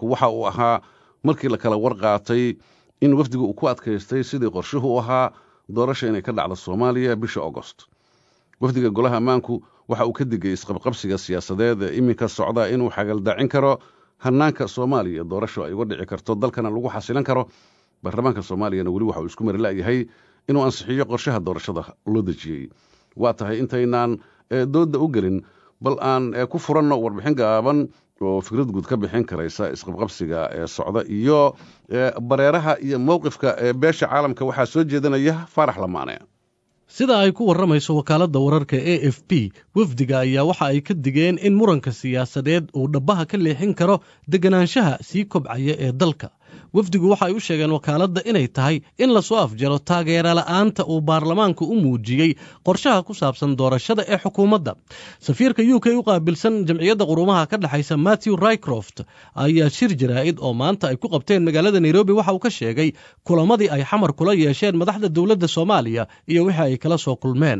baarlamaanku waxa uu ahaa markii la kala warqaatay in wafdigu uu ku adkaystay sidii qorshuhu u ahaa doorasha inay ka dhacdo soomaaliya bisha agost wafdiga golaha ammaanku waxa uu ka digay isqabqabsiga siyaasadeed ee iminka socda inuu xagaldacin karo hanaanka soomaaliya doorasho ay uga dhici karto dalkana lagu xasilan karo baarlamaanka soomaaliyana weli waxa uu isku mari la'yahay inuu ansixiyo qorshaha doorashada loo dejiyey waa tahay intaynaan doodda u gelin bal aan ku furanno warbixin gaaban oo fikrad guud ka bixin karaysa isqabqabsiga ee socda iyo bareeraha iyo mowqifka ee beesha caalamka waxaa soo jeedanaya faarax lamaane sida ay ku warramayso wakaaladda wararka a f b wafdiga ayaa waxa ay ka digeen in muranka siyaasadeed uu dhabbaha ka leexin karo deganaanshaha sii kobcaya ee dalka wafdigu waxa ay u sheegeen wakaaladda inay tahay in lasoo afjaro taageera la'aanta uu baarlamaanku u muujiyey qorshaha ku saabsan doorashada ee xukuumadda safiirka u k u qaabilsan jamciyadda qurumaha ka dhexaysa matthew rycroft ayaa shir jaraa'id oo maanta ay ku qabteen magaalada nairobi waxa uu ka sheegay kulamadii ay xamar kula yeesheen madaxda dowladda soomaaliya iyo wixii ay kala soo kulmeen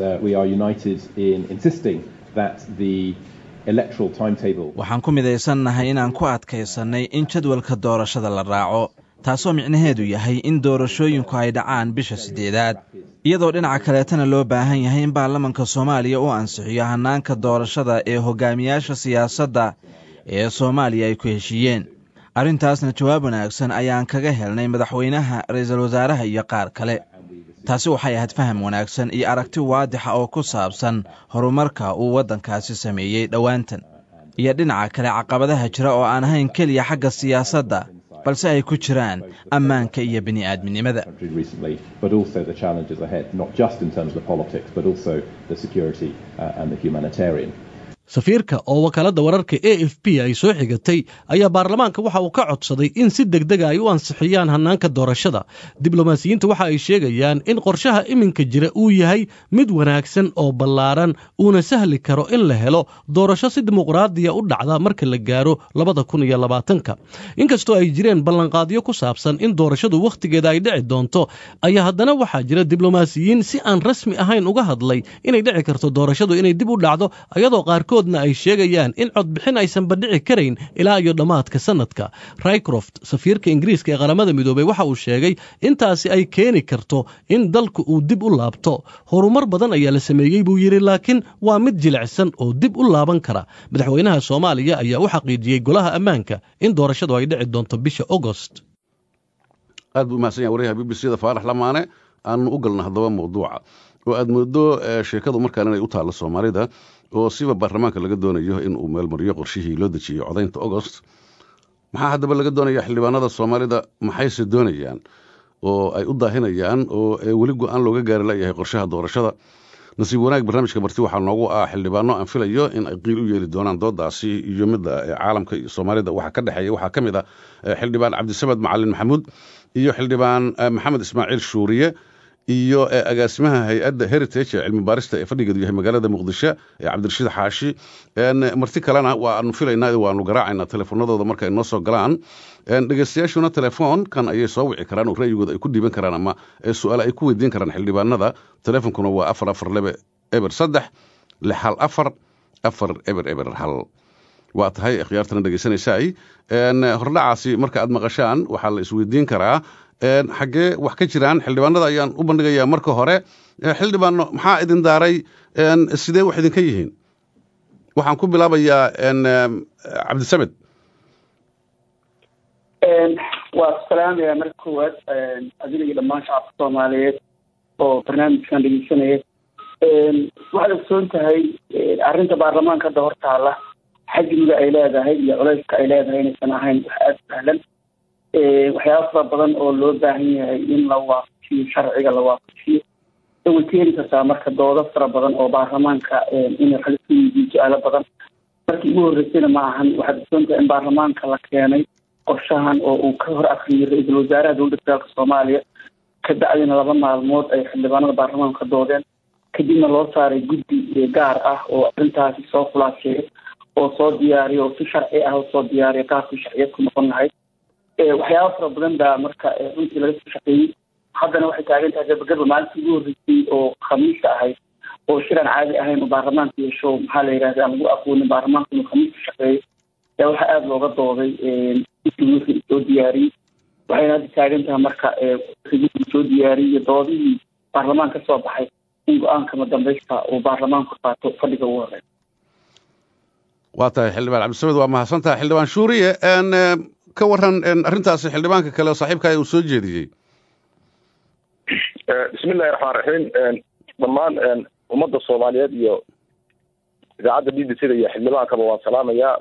waxaan ku midaysannahay inaan ku adkaysannay in jadwalka doorashada la raaco taasoo micnaheedu yahay in doorashooyinku ay dhacaan bisha siddeedaad iyadoo dhinaca kaleetana loo baahan yahay in baarlamanka soomaaliya uu ansixiyo hannaanka doorashada ee hogaamiyaasha siyaasadda ee soomaaliya ay ku heshiiyeen arrintaasna jawaab wanaagsan ayaan kaga helnay madaxweynaha ra'iisul wasaaraha iyo qaar kale taasi waxay ahayd faham wanaagsan iyo aragti waadixa oo ku saabsan horumarka uu waddankaasi sameeyey dhowaantan iyo dhinaca kale caqabadaha jira oo aan ahayn keliya xagga siyaasadda balse ay ku jiraan ammaanka iyo bini'aadminimada safiirka oo wakaaladda wararka a f b ay soo xigatay ayaa baarlamaanka waxa uu ka codsaday in si degdega ay u ansixiyaan hannaanka doorashada diblomaasiyiinta waxa ay sheegayaan in qorshaha iminka jira uu yahay mid wanaagsan oo ballaaran uuna sahli karo in la helo doorasho si dimuqraadiya u dhacda marka la gaaro labada kun iyo labaatanka inkastoo ay jireen ballanqaadyo ku saabsan in doorashadu wakhtigeeda ay dhici doonto ayaa haddana waxaa jira diblomaasiyiin si aan rasmi ahayn uga hadlay inay dhici karto doorashadu inay dib u dhacdo ayadoo qaarkood na ay sheegayaan in codbixin aysan badhici karayn ilaa iyo dhammaadka sanadka rycroft safiirka ingiriiska ee qaramada midoobey waxa uu sheegay intaasi ay keeni karto in dalku uu dib u laabto horumar badan ayaa la sameeyey buu yidhi laakiin waa mid jilicsan oo dib u laaban kara madaxweynaha soomaaliya ayaa u xaqiijiyey golaha ammaanka in doorashadu ay dhici doonto bisha agost aad buu umahadsan yahay waryaha b b c da faarax lamaane aanu u galna haddaba mawduuca oo aad moodo sheekadu markaan inay u taallo soomaalida oo siba baarlamaanka laga doonayo in uu meelmariyo qorshihii loo dejiyey codaynta agost maxaa haddaba laga doonaya xildhibaanada soomaalida maxayse doonayaan oo ay u daahinayaan oo weli go-aan looga gaari layahay qorshaha doorashada nasiib wanaag barnaamijka marti waxaa noogu ah xildhibaano aan filayo in ay qiil u yeeli doonaan doodaasi iyo midda caalamka iyo soomaalida waxa ka dhexeeya waxaa ka mid ah xildhibaan cabdisamed macalin maxamuud iyo xildhibaan maxamed ismaaciil shuuriye iyo agaasimaha hay-adda heritage ee cilmi baarista ee fadhigeedu yahay magaalada muqdisho ee cabdirashiid xaashi marti kalena waanu filaynaa waanu garaacayna telefoonadooda marka ay noo soo galaan dhegeystayaashuna telefoonkan ayay soo wici karaan oo ra'yigooda ay ku dhiiban karaan ama su-aale ay ku weydiin karaan xildhibaanada telefoonkuna waa afar afar lebe eber saddex lix hal afar afar eber eber hal waa tahay khiyaartana dhegeysanaysaay hordhacaasi marka aad maqashaan waxaa la isweydiin karaa xaggee wax ka jiraan xildhibaanada ayaan u bandhigayaa marka hore xildhibaano maxaa idin daaray sidee wax idinka yihiin waxaan ku bilaabayaa cabdisamed waa salaamaya marka koowaad adiga iyo dhammaan shacabka soomaaliyeed oo barnaamijkan dhegeysanaya waxaad ogsoon tahay arrinta baarlamaanka hadda hor taala xajmiga ay leedahay iyo culeyska ay leedahay inaysan ahayn wax aada sahlan waxyaaba fara badan oo loo baahan yahay in la waafajiyo sharciga la waafajiyo way keeni kartaa marka doodo fara badan oo baarlamaanka inay xalisu yihiin su-aalo badan markii ugu horreysayna ma ahan waxaad ogsoontahay in baarlamaanka la keenay qorshahan oo uu ka hor akriyay ra-iisul wasaaraha dowladda federaalka soomaaliya ka bacdina laba maalmood ay xildhibaanada baarlamaanka ka doodeen kadibna loo saaray guddi gaar ah oo arrintaasi soo khulaaseeya oo soo diyaariya oo si sharci ah oo soo diyaariya qaabkii sharciyad ku noqon lahayd waxyaaba fara badan baa marka runtii laga soo shaqeeyey haddana waxay taagan tahay gabagaba maalintii ugu horreysay oo khamiista ahayd oo shiraan caadi ahayn oo baarlamaanka yeesho maxaa la yidhahda aan lagu aqoonin baarlamaanka inuu khamiista shaqeeyo yaa waxaa aada looga dooday wixii soo diyaariyey waxayna hadda taagan tahay marka wixii soo diyaariyey iyo doodihii baarlamaan ka soo baxay in go-aankama dambaysta uu baarlamaanku qaato fadhiga ugu horeeya waa tahay xildhibaan cabdisamed waa mahadsan tahay xildhibaan shuuriye ka waran arrintaasi xildhibaanka kale oo saaxiibkaa uu soo jeediyey bismillahi raxmaan raxiim dhammaan ummadda soomaaliyeed iyo idaacadda b b c da iyo xildhibaankaba waan salaamayaa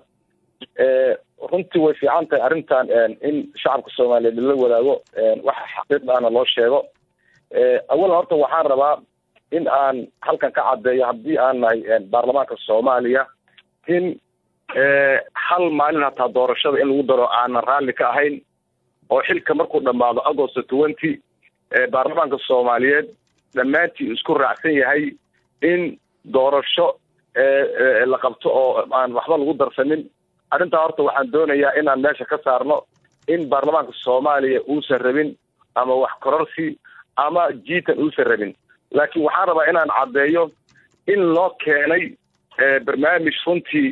runtii way fiican tahay arrintan in shacabka soomaaliyeed lala wadaago waxa xaqiiqdaana loo sheego awalan horta waxaan rabaa in aan halkan ka caddeeyo haddii aan nahay baarlamaanka soomaaliya in hal maalin hataa doorashada in lagu daro aanan raalli ka ahayn oo xilka markuu dhammaado agosto twenty baarlamaanka soomaaliyeed dhammaantii isku raacsan yahay in doorasho la qabto oo aan waxba lagu darsanin arrintaa horta waxaan doonayaa inaan meesha ka saarno in baarlamaanka soomaaliya uusan rabin ama wax kororsi ama jiitan uusan rabin laakiin waxaan rabaa inaan caddeeyo in loo keenay barnaamij runtii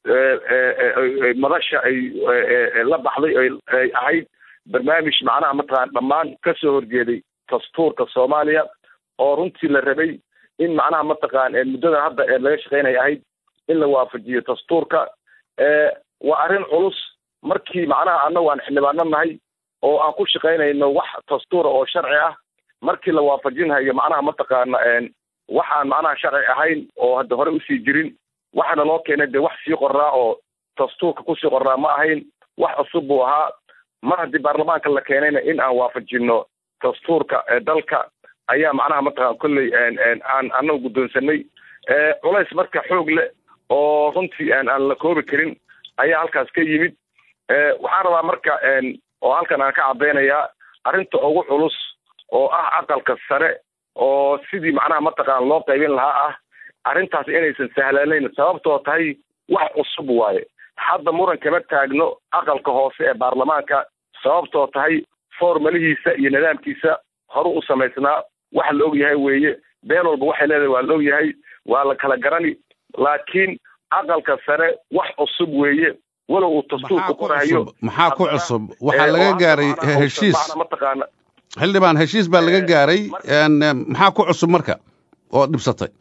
madasha ay la baxday ay ahayd barnaamij macnaha mataqaan dhammaan ka soo horjeeday dastuurka soomaaliya oo runtii la rabay in macnaha mataqaan muddadan hadda laga shaqeynaya ahayd in la waafajiyo dastuurka waa arrin culus markii macnaha annagu aan xildhibaano nahay oo aan ku shaqaynayno wax dastuura oo sharci ah markii la waafajinhayo macnaha mataqaana waxaan macnaha sharci ahayn oo hadda hore usii jirin waxaana loo keenay dee wax sii qoraa oo dastuurka kusii qoraa ma ahayn wax cusub buu ahaa mar haddii baarlamaanka la keenayna in aan waafajino dastuurka dalka ayaa macnaha mataqaan kolley aan anagu guddoonsanay culays marka xoog leh oo runtii aan la koobi karin ayaa halkaas ka yimid waxaan rabaa marka oo halkan aan ka caddaynayaa arrinta ugu culus oo ah aqalka sare oo sidii macnaha mataqaan loo qaybin lahaa ah arrintaas inaysan sahlanayn sababtoo tahay wax cusub waaye hadda muran kama taagno aqalka hoose ee baarlamaanka sababtoo tahay formalihiisa iyo nidaamkiisa horu u samaysnaa wax la og yahay weeye been walba waxay leedahay waa la og yahay waa la kala garani laakiin aqalka sare wax cusub weeye walow uu dastuurka qorahayo maxaa ku cusub waxaa laga gaaray heshiis mataqaana xildhibaan heshiis baa laga gaaray maxaa ku cusub marka oo dhibsatay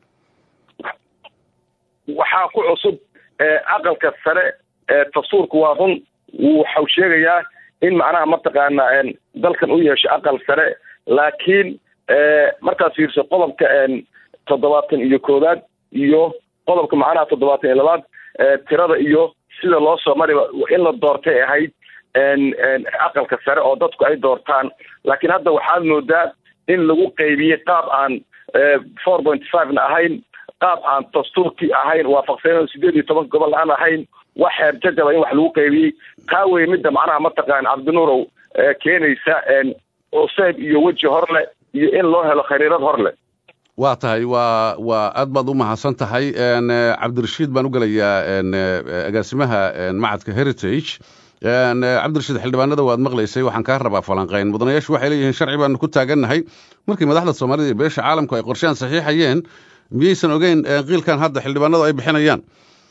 waxaa ku cusub aqalka sare dastuurka waa run waxau sheegayaa in macnaha mataqaana dalkan u yeesho aqal sare laakiin markaad fiirso qodobka toddobaatan iyo koowaad iyo qodobka macnaha toddobaatan iyo labaad tirada iyo sida loo soo mariba in la doortay ahayd aqalka sare oo dadku ay doortaan laakiin hadda waxaad moodaa in lagu qaybiyey qaab aan four point five na ahayn qaab aan dastuurkii ahayn waafaqsanen sideed iyo toban gobol aan ahayn wax xeer jajaba in wax lagu qaybiyey taa wey midda macnaha mataqaan cabdinuurow keenaysa cuseyb iyo weji horleh iyo in loo helo khariirad horleh waa tahay waa waa aad baad u mahadsan tahay cabdirashiid baan u gelayaa agaasimaha macadka heritage cabdirashiid xildhibaanada waad maqlaysay waxaan kaa rabaa falanqayn mudanayaashu waxay leeyihiin sharci baanu ku taagannahay markii madaxda soomaalida iyo beesha caalamku ay qorshehan saxiixayeen miyaysan ogeyn qiilkan hadda xildhibaanadu ay bixinayaan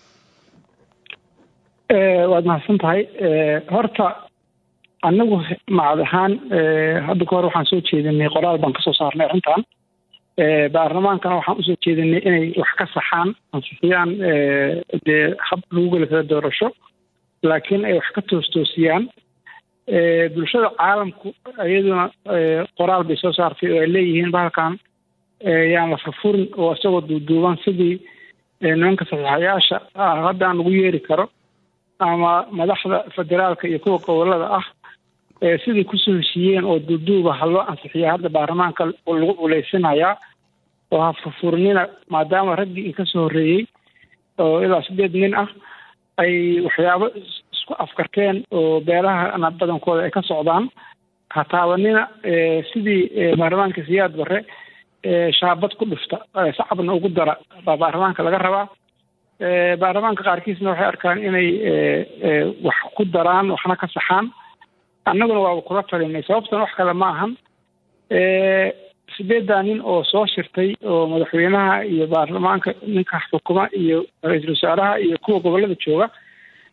waad mahadsan tahay horta anagu macad ahaan hadda ka hor waxaan soo jeedinay qoraal baan kasoo saarnay arrintan baarlamaankana waxaan usoo jeedinay inay wax ka saxaan ansixiyaan dee hab lagu geli karo doorasho laakiin ay wax ka toostoosiyaan bulshada caalamku iyaduna qoraal bay soo saartay oo ay leeyihiin bahalkan yaan la furfurin oo isagoo duuduuban sidii nimanka saxiixayaasha haddaan lagu yeeri karo ama madaxda federaalka iyo kuwa gobolada ah sidai kusoo heshiiyeen oo duuduuba ha loo ansixiya hadda baarlamaanka lagu culeysinayaa oo ha furfurnina maadaama raggii in kasoo horreeyey oo ilaa sideed nin ah ay waxyaabo isku afkarteen oo beelahana badankooda ay ka socdaan ha taabanina sidii baarlamaanka siyaad barre shaabad ku dhufta sacabna ugu dara baa baarlamaanka laga rabaa baarlamaanka qaarkiisna waxay arkaan inay wax ku daraan waxna ka saxaan annaguna waaba kula talinay sababtan wax kale ma ahan sideeddaa nin oo soo shirtay oo madaxweynaha iyo baarlamaanka ninka xukuma iyo ra-iisul wasaaraha iyo kuwa gobolada jooga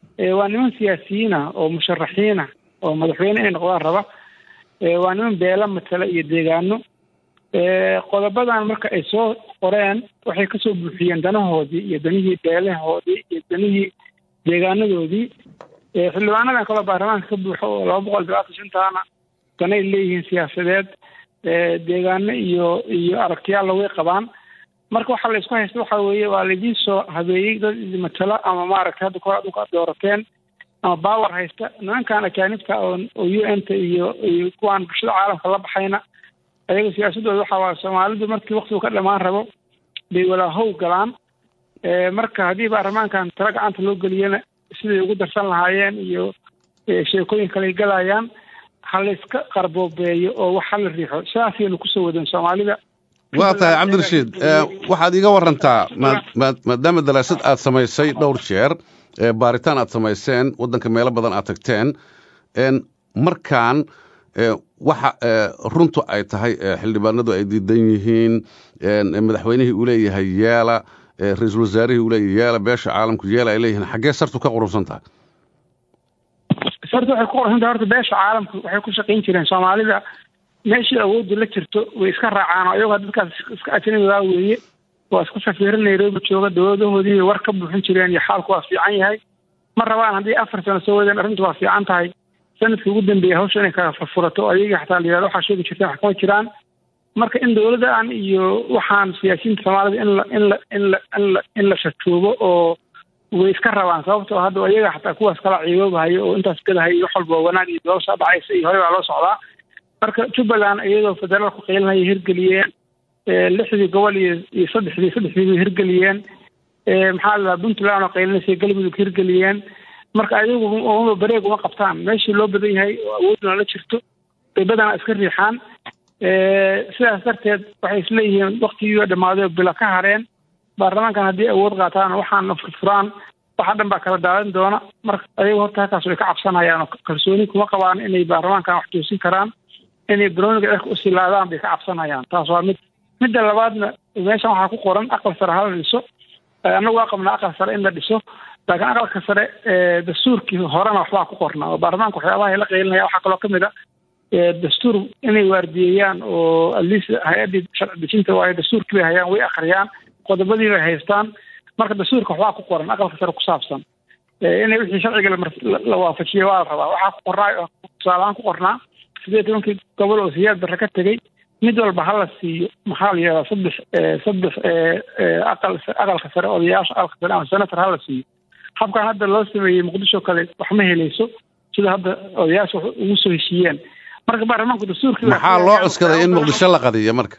waa niman siyaasiyiina oo musharaxiina oo madaxweyne inay noqdaan raba waa niman beela matala iyo deegaano qodobadan marka ay soo qoreen waxay kasoo buuxiyeen danahoodii iyo danihii beelahoodii iyo danihii deegaanadoodii xildhibaanadan kaloo baarlamaanka ka buuxo oo laba boqol labaatan shantaana danay leeyihiin siyaasadeed deegaano iyo iyo aragtiyaalla way qabaan marka waxaa la isku haysta waxa weeye waa laidin soo habeeyey dad matala ama maaragtay hadda kahor adunka ad doorateen ama baawer haysta nimankan ajaanibta oo oo u n ta iyo iyo kuwaan bulshada caalamka la baxayna ayaga siyaasadooda waxa waa soomaalidu markii waktigu ka dhamaan rabo bay walaahow galaan marka haddii baarlamaankan tala gacanta loo geliyana siday ugu darsan lahaayeen iyo sheekooyin kale galayaan ha layska qarboobeeyo oo wax hala riixo sidaasaynu kusoo wadeen soomaalida waa tahay cabdirashiid waxaad iiga warantaa maadaama daraasad aad samaysay dhowr jeer baaritaan aad samayseen waddanka meelo badan aad tagteen markaan waxa runtu ay tahay xildhibaanadu ay diidan yihiin madaxweynihii uu leeyahay yeela ra-iisul wasaarihii uu leeyahay yeela beesha caalamku yeela ay leeyihiin xaggee sartu ka qurunsan tahay sartu waxay ku qurunsan tahay horta beesha caalamku waxay ku shaqayn jireen soomaalida meeshii awooddu la jirto way iska raacaan oo iyagoo dadkaas iska ajnabigaa weeye waa iska safiiro nairobi jooga dowladahoodii war ka buuxin jireen iyo xaalku waa fiican yahay ma rabaan haddii afar sano soo wadeen arrintu waa fiican tahay sanadkii ugu dambeeyay hawsha inay kala furfurato oo ayagii xataa la yihahdo waxaa sheegi jirteen wax kama jiraan marka in dowladdan iyo waxaan siyaasiyiinta soomaalida in la in la in la in la in la shatuubo oo way iska rabaan sababtoo hadda iyaga xataa kuwaas kala ciiboobahayo oo intaas gadahayo wax walba wanaag iyo doosha dhacaysa iyo hore baa loo socdaa marka jubbaland iyadoo federaalku qiilinaya hirgeliyeen lixdii gobol iyo iyo saddexdii saddexdii bay hirgeliyeen maxaa la puntland oo qaylinaysa galmudug hirgeliyeen marka ayagu uma bareeg uma qabtaan meeshii loo badan yahay oo awooduna la jirto bay badanaa iska riixaan sidaas darteed waxay isleeyihiin waktigii dhammaaday bila ka hareen baarlamaankan haddii awood qaataan waxaana furfuraan waxa dhan baa kala daadan doona marka ayagu horta halkaas way ka cabsanayaan oo kalsooni kuma qabaan inay baarlamaankan wax toosin karaan inay baroniga cirka u silaadaan bay ka cabsanayaan taas waa mid midda labaadna meeshan waxaa ku qoran aqal sare hala dhiso annagu waa qabnaa aqal sare in la dhiso laakiin aqalka sare dastuurkii horena waxbaa ku qornaa oo baarlamaanka waxyaabaha la qaylinaya waxaa kaloo kamid a dastuur inay waardiyeeyaan oo atleast hay-addii sharci dejinta waayo dastuurkii bay hayaan way akhriyaan qodobadii bay haystaan marka dastuurka waxbaa ku qoran aqalka sare ku saabsan inay wixii sharciga la waafajiya waa la rabaa waxaa ku qornaa tusaalahaan ku qornaa sideed tobankii gobol oo siyaad darre ka tegey mid walba hala siiyo maxaa la yihahdaa saddex saddex aqal aqalka sare odayaasha aqalka sare ama senator hala siiyo habkan hadda loo sameeyey muqdisho kale wax ma helayso sida hadda odayaasha wax ugu soo heshiiyeen marka baarlamaanku dastuurkii maxaa loo cuskaday in muqdisho la qadiyo marka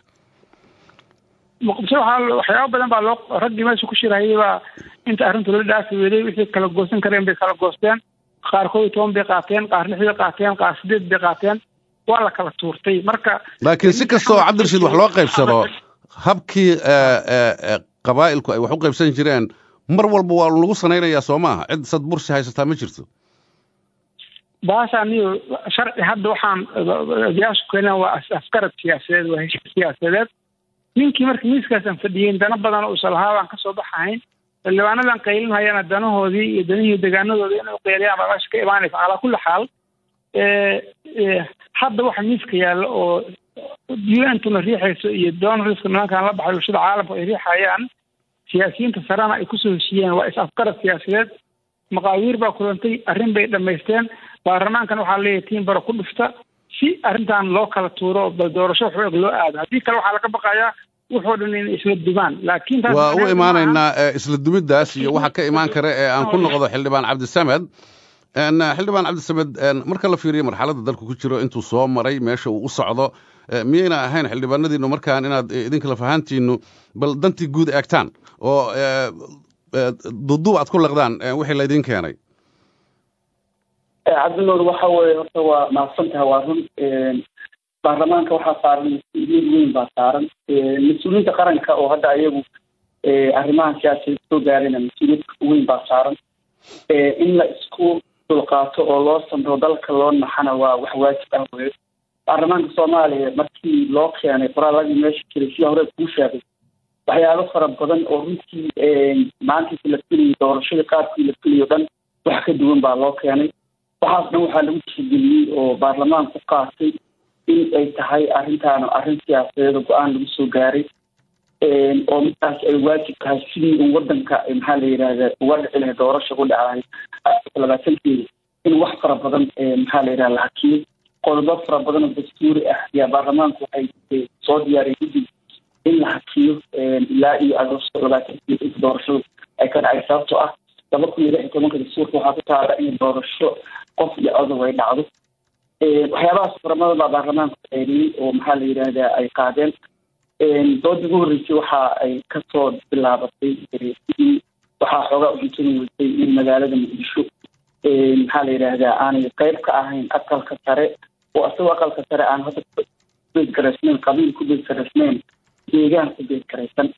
muqdisho waxaa waxyaaba badan baa loo raggii meesha ku shirahayay baa inta arrintu la dhaafi weeday wixii kala goosan kareen bay kala goosteen qaar koob iyo toban bay qaateen qaar lix bay qaateen qaar sideed bay qaateen waa la kala tuurtay marka laakiin si kastoo cabdirashiid wax loo qaybsado habkii qabaa'ilku ay wax u qaybsan jireen mar walba waa lagu sanaynayaa soo maaha cid sad bursi haysataa ma jirto baasha aniyo sharci hadda waxaan odayaashu keenaan waa askarad siyaasadeed waa heshiis siyaasadeed ninkii marka miiskaasaan fadhiyeyn dana badan oo isa lahaa baan kasoo baxahayn xildhibaanadan qaylinhayana danahoodii iyo danihii degaanadoodii inay uqeyliyaan baa meesha ka imaanaysa calaa kulli xaal hadda waxa miiska yaalla oo un-tuna riixayso iyo donaldska nimankan la baxay bulshada caalamka ay riixayaan siyaasiyiinta sarena ay kusoo heshiiyeen waa is afgarad siyaasadeed maqaawiir baa kulantay arrin bay dhammaysteen baarlamaankan waxaa leeyahay tiin baro ku dhufta si arrintan loo kala tuuro bal doorasho xoog loo aado haddii kale waxaa laga baqayaa wuxuu dhan inay isla dumaan laakiin waa u imaanaynaa isla dumiddaas iyo waxa ka imaan kara ee aan ku noqdo xildhibaan cabdisamed xildhibaan cabdisamed marka la fiiriyo marxaladda dalku ku jiro intuu soo maray meesha uu u socdo miyayna ahayn xildhibaanadiinu markaan inaad idinka lafahaantiinu bal dantii guud eegtaan oo duuduub aad ku laqdaan wixii laydin keenay cabdinuur waxa weeye horta waa mahadsan tahay waa run baarlamaanka waxaa saaran mas-uuliyad weyn baa saaran mas-uuliyiinta qaranka oo hadda ayagu arrimahan siyaasiyaed soo gaarayna mas-uuliyad weyn baa saaran in la isku dulqaato oo loo samro dalka loo naxana waa wax waajib ah weye baarlamaanka soomaaliya markii loo keenay qoraaladii meesha jiray sida hore kuu sheegay waxyaabo fara badan oo runtii maantiisi la filayo doorashadii qaabkii la filayo dhan wax ka duwan baa loo keenay waxaas dhan waxaa lagu tixgeliyey oo baarlamaanku qaatay in ay tahay arrintaana arrin siyaasadeeda go-aan lagu soo gaaray oo markaas ay waajib tahay sidii un wadanka maxaa la yidhahda uga dhici lahay doorasha ku dhacday labaatankeeda in wax fara badan maxaa la yidhahda la hakiyey qodobo fara badan oo dastuuri ah ayaa baarlamaanku waxay soo diyaariyay guddi in la hakiyo ilaa iyo agosto labaatankeeda inta doorashadu ay ka dhacay sababtoo ah laba kun iyo lix iyo tobanka dastuurka waxaa ku taala in doorasho qof iyo odob ay dhacdo waxyaabahaas faramada baa baarlamaanku xeeriyey oo maxaa la yidhahdaa ay qaadeen doodii ugu horreysay waxa ay kasoo bilaabatay sidii waxaa xoogaa uxintani weysay in magaalada muqdisho maxaa la yidhaahdaa aanay qeyb ka ahayn aqalka sare oo asagoo aqalka sare aan hadda kubeedgaraysnayn qabiil ku beedgaraysnayn deegaan ku beedgaraysan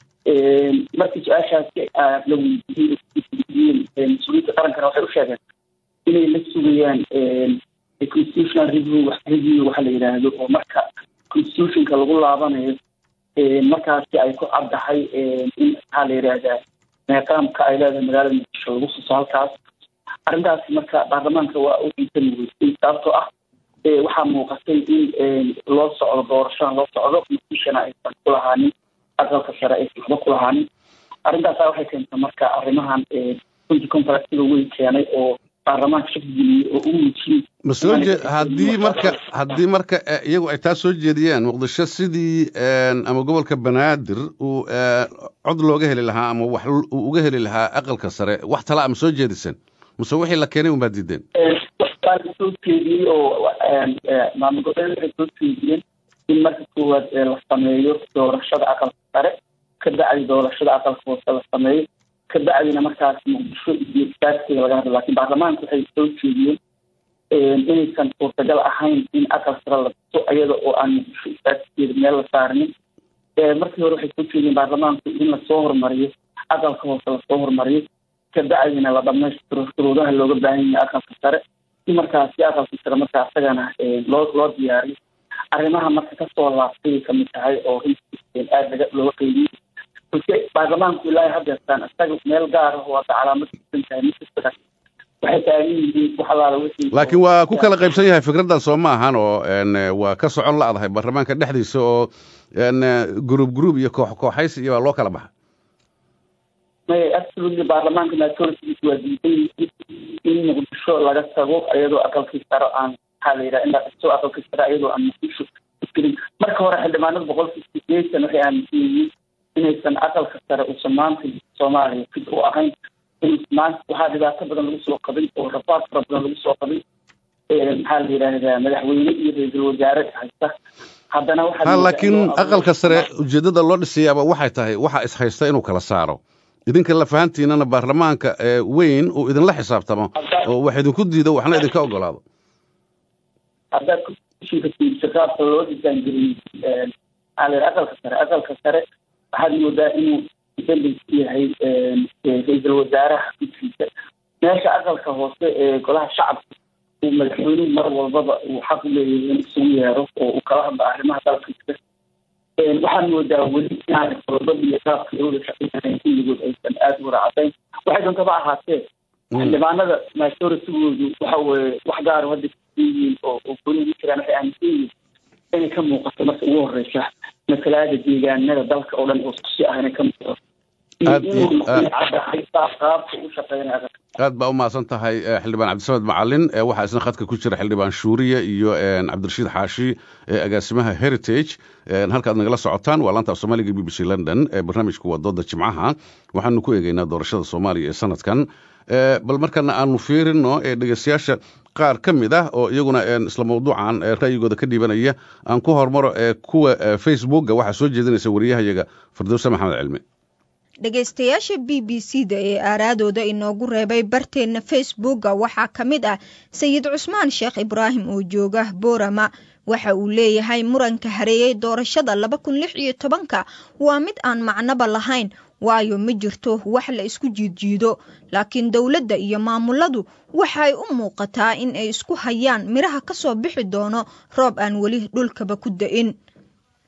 markii su-aashaasi la weydiiyey mas-uuliyiinta qarankana waxay u sheegeen inay la sugayaan constitutional review review waxa la yidhaahdo oo marka constitutionka lagu laabanayo markaasi ay ku caddahay in maxaa la yidhaahdaa meeqaamka ay leedahay magaalada muqdisho lagu xuso halkaas arrintaasi marka baarlamaanka waa u xiisani weysay sababtoo ah waxaa muuqatay in loo socdo doorashadan loo socdo muqdishona aysan ku lahaanin aqalka sare aysan waxba ku lahaanin arrintaasa waxay keentay marka arrimahan runtii contractiga weyn keenay oo baarlamaanka shaki geliyey oo u muujiyey ma soo jee haddii marka haddii marka iyagu ay taa soo jeediyeen muqdisho sidii ama gobolka banaadir uu cod looga heli lahaa ama wax uu uga heli lahaa aqalka sare wax tala ama soo jeediseen mase wixii la keenay unbaa diideen waa la soo jeediyey oo maamul goboleed waxay soo jeediyeen in marka koowaad la sameeyo doorashada aqalka sare ka bacdi doorashada aqalka hoose la sameeyo ka bacdina markaas muqdisho iyo istaagteeda laga hadlo lakin baarlamaanka waxay soo jeediyeen inaysan suurtagal ahayn in aqal sare la diso iyada oo aan muqdisho istaagteeda meel la saarinin markii hore waxay soo jeediyeen baarlamaanku in lasoo hormariyo aqalka hoose lasoo hormariyo ka bacdina la dhamaystiro shuruudaha looga baahan yahay aqalka sare si markaasi aqalka sare marka asagana loo loo diyaariyo arrimaha marka kasoo laabtay kamid tahay oo runtii aada laga looga qeybiyey balse baarlamaanku ilaa hadeertaan isaga meel gaar ah oo hadda calaamad kusan tahay miskasta waxay taagan yihiin wax alaala wixii laakiin waa ku kala qaybsan yahay fikraddan soo ma ahan oo waa ka socon la-dahay baarlamaanka dhexdiisa oo gruub gruub iyo koox kooxaysi iyo waa loo kala baxa may absolutely baarlamaanka majoritigiis waa diidan in muqdisho laga tago iyadoo aqalkii sare aan maxaa la yidhaha in la dhiso aqalkii sare iyadoo aan muqdisho gelin marka hore xildhibaanada boqolkii sideetan waxay aaminsan yihiin inaysan aqalka sare uusan maanta soomaaliya fid u ahayn maanta waxaa dhibaato badan lagu soo qabay oo rafaad fara badan lagu soo qabay maxaa la yidhaahdaa madaxweyne iyo ra-iisul wasaare haysta haddana ha laakiin aqalka sare ujeeddada loo dhisayaaba waxay tahay waxa is haysta inuu kala saaro idinka lafahantiinana baarlamaanka weyn uu idinla xisaabtamo oo wax idinku diido waxna idinka ogolaado haddaad kushinka fiirsa qaabka loo disaangeliyey maxaa la yidhaha aqalka sare aqalka sare waxaad moodaa inuu dependent yahay ra-iisul wasaaraha gudkiisa meesha aqalka hoose ee golaha shacabka uu madaxweynuhu mar walbaba uu xaq u leeyahay in isugu yeero oo uu kala hadlo arrimaha dalkiisa waxaan moodaa weli inaanay qodobada iyo qaabka looda shaqeynayn kulligood aysan aada u wada cadayn waxay doontaba ahaatee xildhibaanada majoritigoodu waxa weye wax gaaro hadda yihiin oo oo golihi ma jiraan waxay aaminsan yihiin inay ka muuqato marka ugu horeysa matalaada deegaanada dalka oo dhan oo iskusi ah inay ka muuqato aad baa u mahadsan tahay xildhibaan cabdisamed macalin waxaa isna khadka ku jira xildhibaan shuuriye iyo cabdirashiid xaashi agaasimaha heritage halkaad nagala socotaan waa laanta af soomaaliga b b c london barnaamijku waa dooda jimcaha waxaanu ku eegeynaa doorashada soomaaliya ee sanadkan bal markana aanu fiirino dhegeystayaasha qaar ka mid ah oo iyaguna isla mawduucan ra'yigooda ka dhiibanaya aan ku hormaro kuwa facebookga waxaa soo jeedinaysa wariyahayaga firdowse maxamed cilmi dhegaystayaasha b b c da ee aaraadooda inoogu reebay barteenna facebookga waxaa ka mid ah sayid cusmaan sheekh ibraahim oo jooga boorama waxa uu leeyahay muranka hareeyey doorashada laba kun lix iyo tobanka waa mid aan macnoba lahayn waayo ma jirto wax la isku jiidjiido laakiin dowladda iyo maamuladu waxay u muuqataa in ay isku hayaan midhaha ka soo bixi doono roob aan weli dhulkaba ku da-in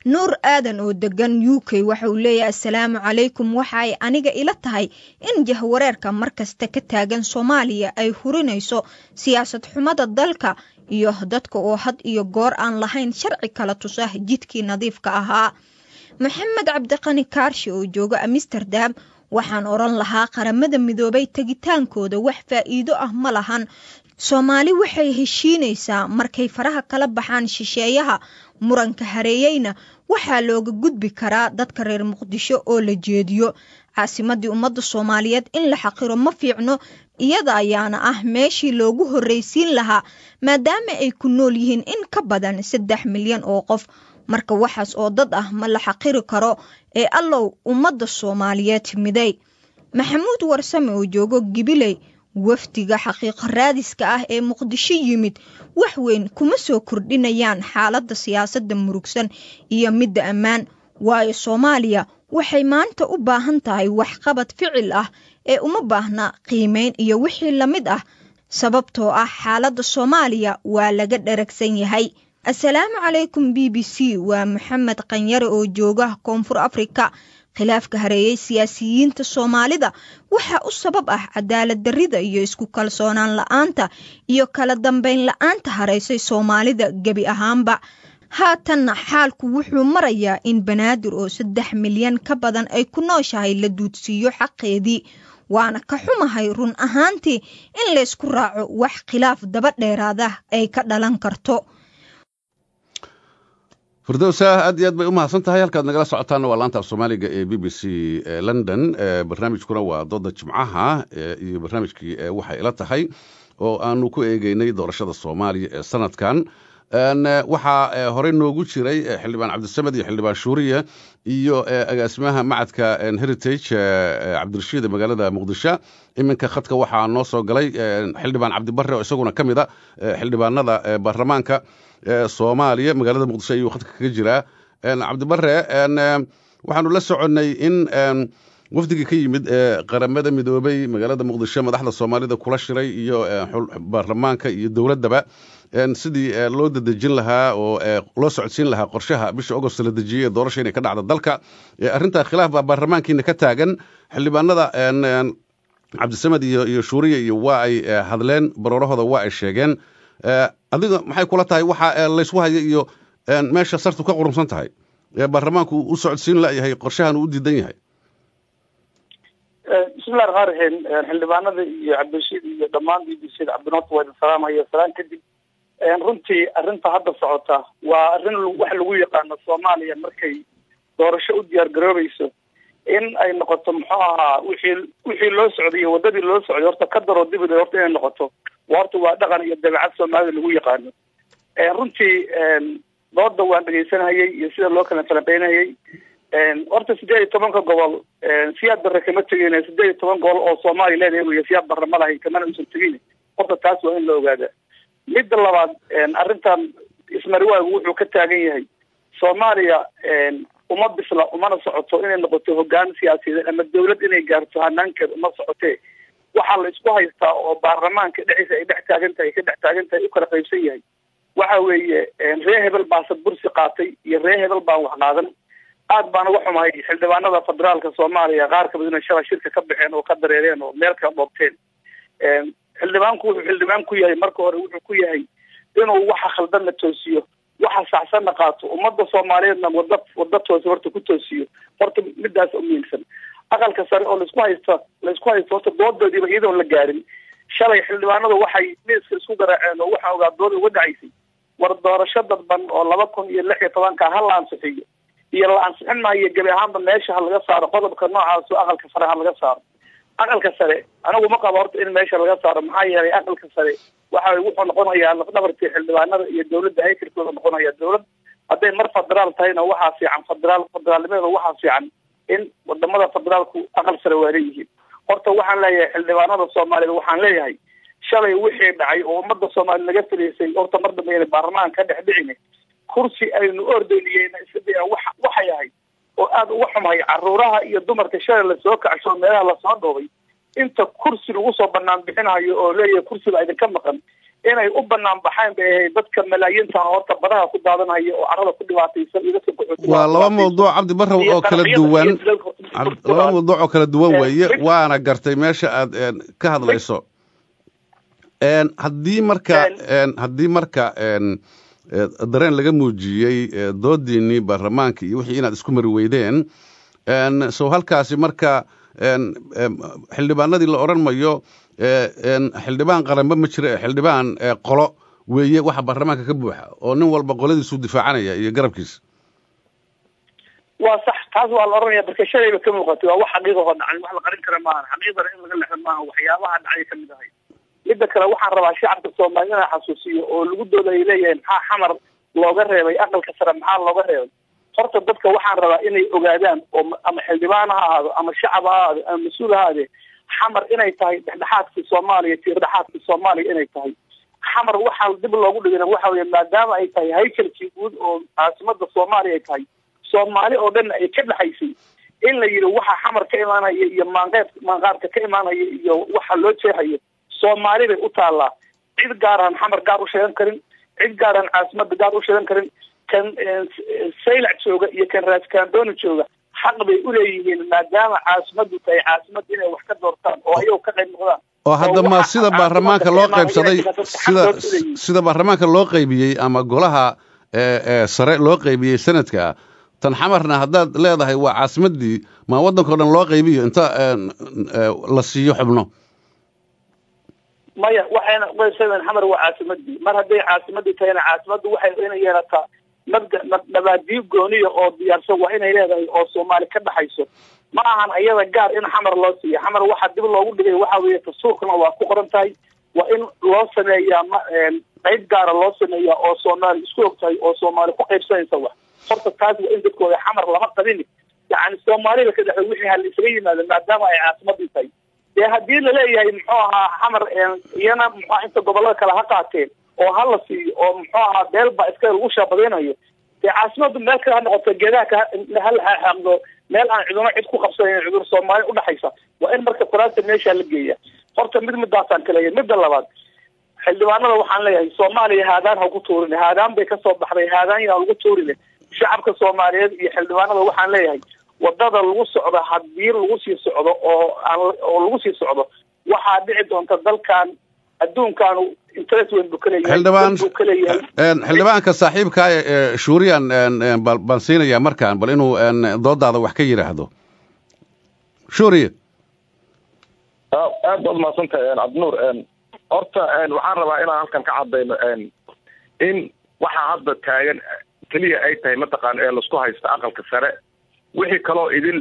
nuur aadan oo degan u k waxa uu leeyahay assalaamu calaykum waxa ay aniga ila tahay in jahwareerka markasta ka taagan soomaaliya ay hurinayso siyaasad xumada dalka iyo dadka oo had iyo goor aan lahayn sharci kala tusa jidkii nadiifka ahaa maxamed cabdiqani kaarshe oo jooga amsterdam waxaan odhan lahaa qaramada midoobay tegitaankooda wax faa'iido ah ma lahan soomaali waxay heshiinaysaa markay faraha kala baxaan shisheeyaha muranka hareeyeyna waxaa looga gudbi karaa dadka reer muqdisho oo la jeediyo caasimadii ummadda soomaaliyeed in la xaqiro ma fiicno iyada ayaana ah meeshii loogu horreysiin lahaa maadaama ay ku nool yihiin in ka badan saddex milyan oo qof marka waxaas oo dad ah ma la xaqiri karo ee allow ummadda soomaaliyeed miday maxamuud warsame oo joogo gibiley wafdiga xaqiiqo raadiska ah ee muqdisho yimid wax weyn kuma soo kordhinayaan xaaladda siyaasadda murugsan iyo midda ammaan waayo soomaaliya waxay maanta u baahan tahay waxqabad ficil ah ee uma baahna qiimeyn iyo wixii la mid ah sababtoo ah xaaladda soomaaliya waa laga dharagsan yahay assalaamu calaykum b b c waa maxamed qanyare oo jooga koonfur afrika khilaafka hareeyey siyaasiyiinta soomaalida waxaa u sabab ah cadaalad darrida iyo isku kalsoonaan la-aanta iyo kala dambeyn la-aanta hareysay soomaalida gebi ahaanba haatanna xaalku wuxuu marayaa in banaadir oo saddex milyan ka badan ay ku nooshahay la duudsiiyo xaqeedii waana ka xumahay run ahaantii in laysku raaco wax khilaaf daba dheeraada ay ka dhalan karto firdowsa aad iyo aad bay u mahadsan tahay halkaad nagala socotaanna waa laanta af soomaaliga ee b b c london barnaamijkuna waa dooda jimcaha iyo barnaamijkii waxay ila tahay oo aanu ku eegeynay doorashada soomaaliya ee sanadkan waxaa horey noogu jiray xildhibaan cabdisamed iyo xildhibaan shuuriya iyo agaasimaha macadka heritage cabdirashiid ee magaalada muqdisho iminka khadka waxaa noo soo galay xildhibaan cabdibare oo isaguna ka mid a xildhibaanada baarlamaanka soomaaliya magaalada muqdisho ayuu khadka kaga jiraa cabdibare waxaanu la soconnay in wafdigii ka yimid ee qaramada midoobay magaalada muqdisho madaxda soomaalida kula shiray iyo baarlamaanka iyo dowladdaba sidii loo dadejin lahaa oo loo socodsiin lahaa qorshaha bisha agost la dejiyey ee doorasha inay ka dhacdo dalka arrintaa khilaaf baa baarlamaankiina ka taagan xildhibaanada cabdisamed iyo iyo shuuriya iyo waa ay hadleen baroorahooda waa ay sheegeen adiga maxay kula tahay waxa laysku haya iyo meesha sartu ka qurumsan tahay ee baarlamaanku u socodsiin layahay qorshahan uu u diidan yahay bismillahi raxmaan raxiim xildhibaanada iyo cabdirashiid iyo dhammaan b b c da cabdinoot waa idin salaamaya salaan kadib runtii arrinta hadda socota waa arrin wax lagu yaqaano soomaaliya markay doorasho u diyaar garoobayso in ay noqoto muxuu ahaa wixii wixii loo socday iyo waddadii loo socday horta ka daroo dibid horta inay noqoto horta waa dhaqan iyo dabeecad soomaalida lagu yaqaano runtii dooda waan dhegeysanayay iyo sida loo kala falanqeynayay horta sideed iyo tobanka gobol siyaad barre kama tegin sideed iyo toban gobol oo soomaaliya leedahay wey siyaad barre ma lahayn kamana usan tegin horta taas waa in la ogaada midda labaad arrintan ismariwaagu wuxuu ka taagan yahay soomaaliya uma bisla umana socoto inay noqoto hogaan siyaasadeed ama dawlad inay gaarto hanaankeed uma socotee waxaa la isku haystaa oo baarlamaanka dhexdiisa ay dhex taagan tahay ka dhex taagan tahay u kala qaybsan yahay waxa weeye ree hebel baase bursi qaatay iyo ree hebel baan wax qaadan aad baan uga xumahay xildhibaanada federaalka soomaaliya qaar kamid inay shalay shirka ka baxeen oo ka dareereen oo meel kala dhoobteen xildhibaanku wuxuu xildhibaan ku yahay marka hore wuxuu ku yahay inuu waxa khaldanna toosiyo waxa saxsanna qaato ummadda soomaaliyeedna wada wada toosi horta ku toosiyo horta midaas u muhiimsan aqalka sare oo laisku haysto laisku haysto horta doodoodiiba iyadoon la gaarin shalay xildhibaanadu waxay miiska isku garaaceen oo waxaa ogaa dooda uga dhacaysay war doorasho dadban oo laba kun iyo lix iyo tobanka ha la ansixiyo iyo la ansixin maayo gebi ahaanba meesha ha laga saaro qodobka noocaas oo aqalka sare ha laga saaro aqalka sare anigu ma qabo horta in meesha laga saaro maxaa yeelay aqalka sare waxa wuxuu noqonayaa lafdhabartii xildhibaanada iyo dawladda haykalkooda noqonaya dawlad hadday mar federaal tahayna waxaa fiican federaal federaalnimadeeda waxaa fiican in wadamada federaalku aqal sare waa leeyihiin horta waxaan leeyahay xildhibaanada soomaaliyeed waxaan leeyahay shalay wixii dhacay oo ummadda soomaaliya laga filaysay horta mar dambe inay baarlamaanka ka dhex dhicin kursi aynu ordayniyeyna isada wa waxay ahayd oo aada uga xumahay caruuraha iyo dumarka shalay lasoo kacsho meelaha lasoo dhoobay inta kursi lagu soo banaan bixinayo oo leeyahay kursiga idinka maqan inay u banaan baxeen bay ahayd dadka malaayiinta horta badaha ku daadanaya oo carada ku dhibaataysan iyo dadka qaxootiga waa laba mawduuc cabdi barrow oo kala duwan laba mawduuc oo kala duwan weeye waana gartay meesha aad ka hadlayso haddii marka haddii marka dareen laga muujiyey doodiinii baarlamaanka iyo wixii inaad isku mari weydeen so halkaasi marka xildhibaanadii la odhan mayo xildhibaan qaranba ma jira xildhibaan qolo weeye waxa baarlamaanka ka buuxa oo nin walba qoladiisuu difaacanaya iyo garabkiisa waa sax taas waa la oranaya marka shalayba ka muuqatay waa wax xaqiiqahoo dhacay wax la qarin kara maahan xaqiiqdana in laga lexdo maaha waxyaabaha dhacay kamid ahay midda kale waxaan rabaa shacabka soomaali inaan xasuusiyo oo lagu dooda ay leeyahay maxaa xamar looga reebay aqalka sare maxaa looga reebay horta dadka waxaan rabaa inay ogaadaan oo ama xildhibaan ha ahaado ama shacab ha ahaado ama mas-uul ha ahaade xamar inay tahay dhexdhexaadka soomaaliya tiirdhexaadka soomaaliya inay tahay xamar waxaa dib loogu dhigana waxa weye maadaama ay tahay haykalkii guud oo caasimada soomaaliya ay tahay soomaali oo dhan ay ka dhexaysay in la yidhi waxa xamar ka imaanaya iyo maanqeed maanqaadka ka imaanaya iyo waxa loo jeexayo soomaali bay u taallaa cid gaaraan xamar gaar u sheegan karin cid gaaraan caasimada gaar u sheegan karin kan saylac jooga iyo kan raaskaandooni jooga xaq bay uleeyihiin maadaama caasimadu tahay caasimad inay wax ka doortaan oo ayago ka qayb noqdaan oo hadda ma sida baarlamaanka loo qaybsaday sida sida baarlamaanka loo qaybiyey ama golaha sare loo qaybiyey sanadka tan xamarna haddaad leedahay waa caasimadii ma waddankao dhan loo qaybiyo inta la siiyo xubno maya waxayna qaybsadeen xamar waa caasimadii mar hadday caasimadii tahayna caasimaddu waxay inay yeelataa mabda nabaadiyo gooniya oo diyaarsan waa inay leedahay oo soomaali ka dhaxayso ma ahan iyada gaar in xamar loo siiya xamar waxaa dib loogu dhigay waxa weeye dastuurkana waa ku qoran tahay waa in loo sameeyaa ma qayb gaara loo sameeyaa oo soomaali isku og tahay oo soomaali ku qaybsanaysa wax horta taas waa in dadkooda xamar lama qabini yani soomaalida ka dhexo wixii hala isaga yimaado maadaama ay caasimadii tahay dee haddii laleeyahay muxuu ahaa xamar iyana muxua inta gobolada kale ha qaateen oo ha la siiyo oo muxuu ahaa beel baa iska lagu shaabadaynayo dee caasimadu meel kale ha noqoto geedaha hala xaaqdo meel aan ciduna cid ku qabsanayn cidur soomaali udhexaysa waa in marka kuraasta meesha la geeya horta mid midaasaan kaleeya midda labaad xildhibaanada waxaan leeyahay soomaaliya haadaan ha ku tuurin haadaan bay kasoo baxday haadaan yaa lagu tuurine shacabka soomaaliyeed iyo xildhibaanada waxaan leeyahay wadada lagu socdo haddii lagu sii socdo oo aan oo lagu sii socdo waxaa dhici doonta dalkan adduunkaanu interest weyn buu kaleeyahay xildhibaan buu kaleeyahay xildhibaanka saaxiibka ee shuuriyan baan siinayaa markaan bal inuu doodaada wax ka yidhaahdo shuuriya aad baad mahadsantahay cabdinuur horta waxaan rabaa inaan halkan ka cadayno in waxaa hadda taagan keliya ay tahay mataqaan ee laisku haysta aqalka sare wixii kaloo idil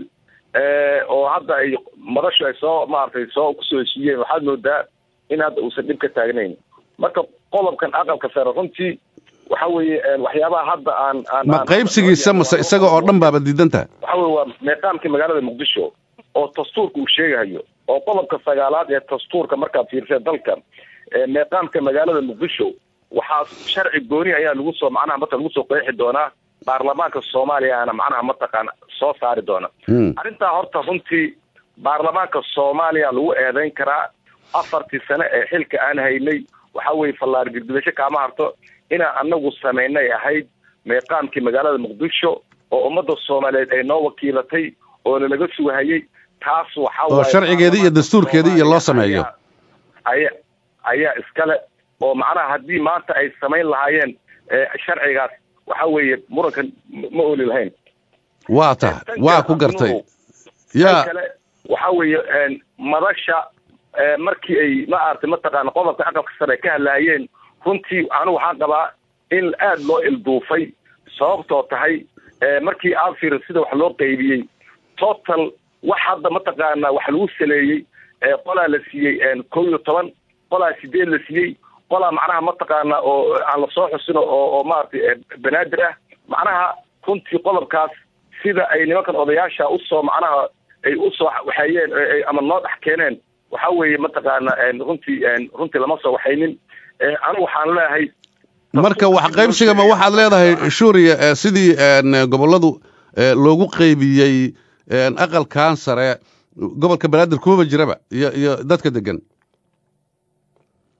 oo hadda ay madashu ay soo maaragtay soo kusoo heshiiyeen waxaad moodaa in hadda uusan dhib ka taagnayn marka qodobkan aqalka sare runtii waxa weeye waxyaabaha hadda aan aan ma qaybsigiisa mase isaga oo dhan baaba diidantaha waxa weye waa meeqaamkii magaalada muqdisho oo dastuurka uu sheegahayo oo qodobka sagaalaad ee dastuurka markaad fiirsee dalka meeqaamka magaalada muqdisho waxaa sharci gooni ayaa lagu soo macnaha marka lagu soo qeexi doonaa baarlamaanka soomaaliyaana macnaha mataqaana soo saari doona arrintaa horta runtii baarlamaanka soomaaliya lagu eedeyn karaa afartii sane ee xilka aan haynay waxa weye fallaar girdibasho kaama harto inaan anagu samaynay ahayd meeqaamkii magaalada muqdisho oo ummadda soomaaliyeed ay noo wakiilatay oo nalaga sugahayay taas waxa oo sharcigeedii iyo dastuurkeedii iyo loo sameeyo aya ayaa iskale oo macnaha haddii maanta ay samayn lahaayeen sharcigaas waxa weeye murankan ma oli lahayn waa ta waa ku gartay ya kale waxa weeye madasha markii ay ma aragtay mataqaana qodobka aqalka sare ka hadlaayeen runtii anigu waxaan qabaa in aada loo ilduufay sababtoo tahay markii aad fiiri sida wax loo qaybiyey total wax hadda mataqaana wax lagu saleeyey qolaa la siiyey kow iyo toban qolaa sideed la siiyey qolaa macnaha mataqaana oo aan lasoo xusin oo oo maaragtay banaadir ah macnaha runtii qodobkaas sida ay nimankan odayaasha usoo macnaha ay usoo waxeeyeen ama noo dhex keeneen waxa weeye mataqaana runtii runtii lama soo waxaynin anigu waxaan leeyahay marka wax qaybsiga ma waxaad leedahay shuuriya sidii gobolladu loogu qaybiyey aqalkan sare gobolka banaadir kumaba jiraba iyo iyo dadka degan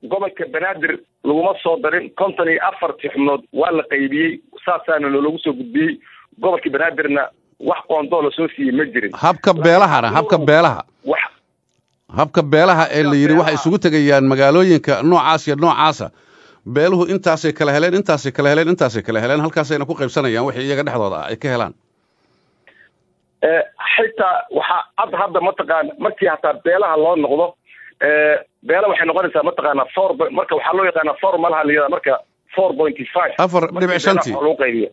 gobolka banaadir laguma soo darin konton iyo afartii xubnood waa la qaybiyey saasaana loolagu soo gudbiyey gobolka banaadirna wax qoondoo lasoo siiyey ma jirin habka beelahana habka beelaha wax habka beelaha ee la yidhi waxay isugu tegayaan magaalooyinka noocaas iyo noocaasa beeluhu intaasay kala heleen intaasay kala heleen intaasay kala heleen halkaasayna ku qaybsanayaan wixii iyaga dhexdooda ah ay ka helaan Eh, xitaa waxaa ad hadda mataqaana markii hataa beelaha loo noqdo eh, beela waxay noqonaysaa mataqaana four po- marka waxaa loo yaqaana formalaha layihahda marka four pointy five afar dhibic shantii lagu qaybiyo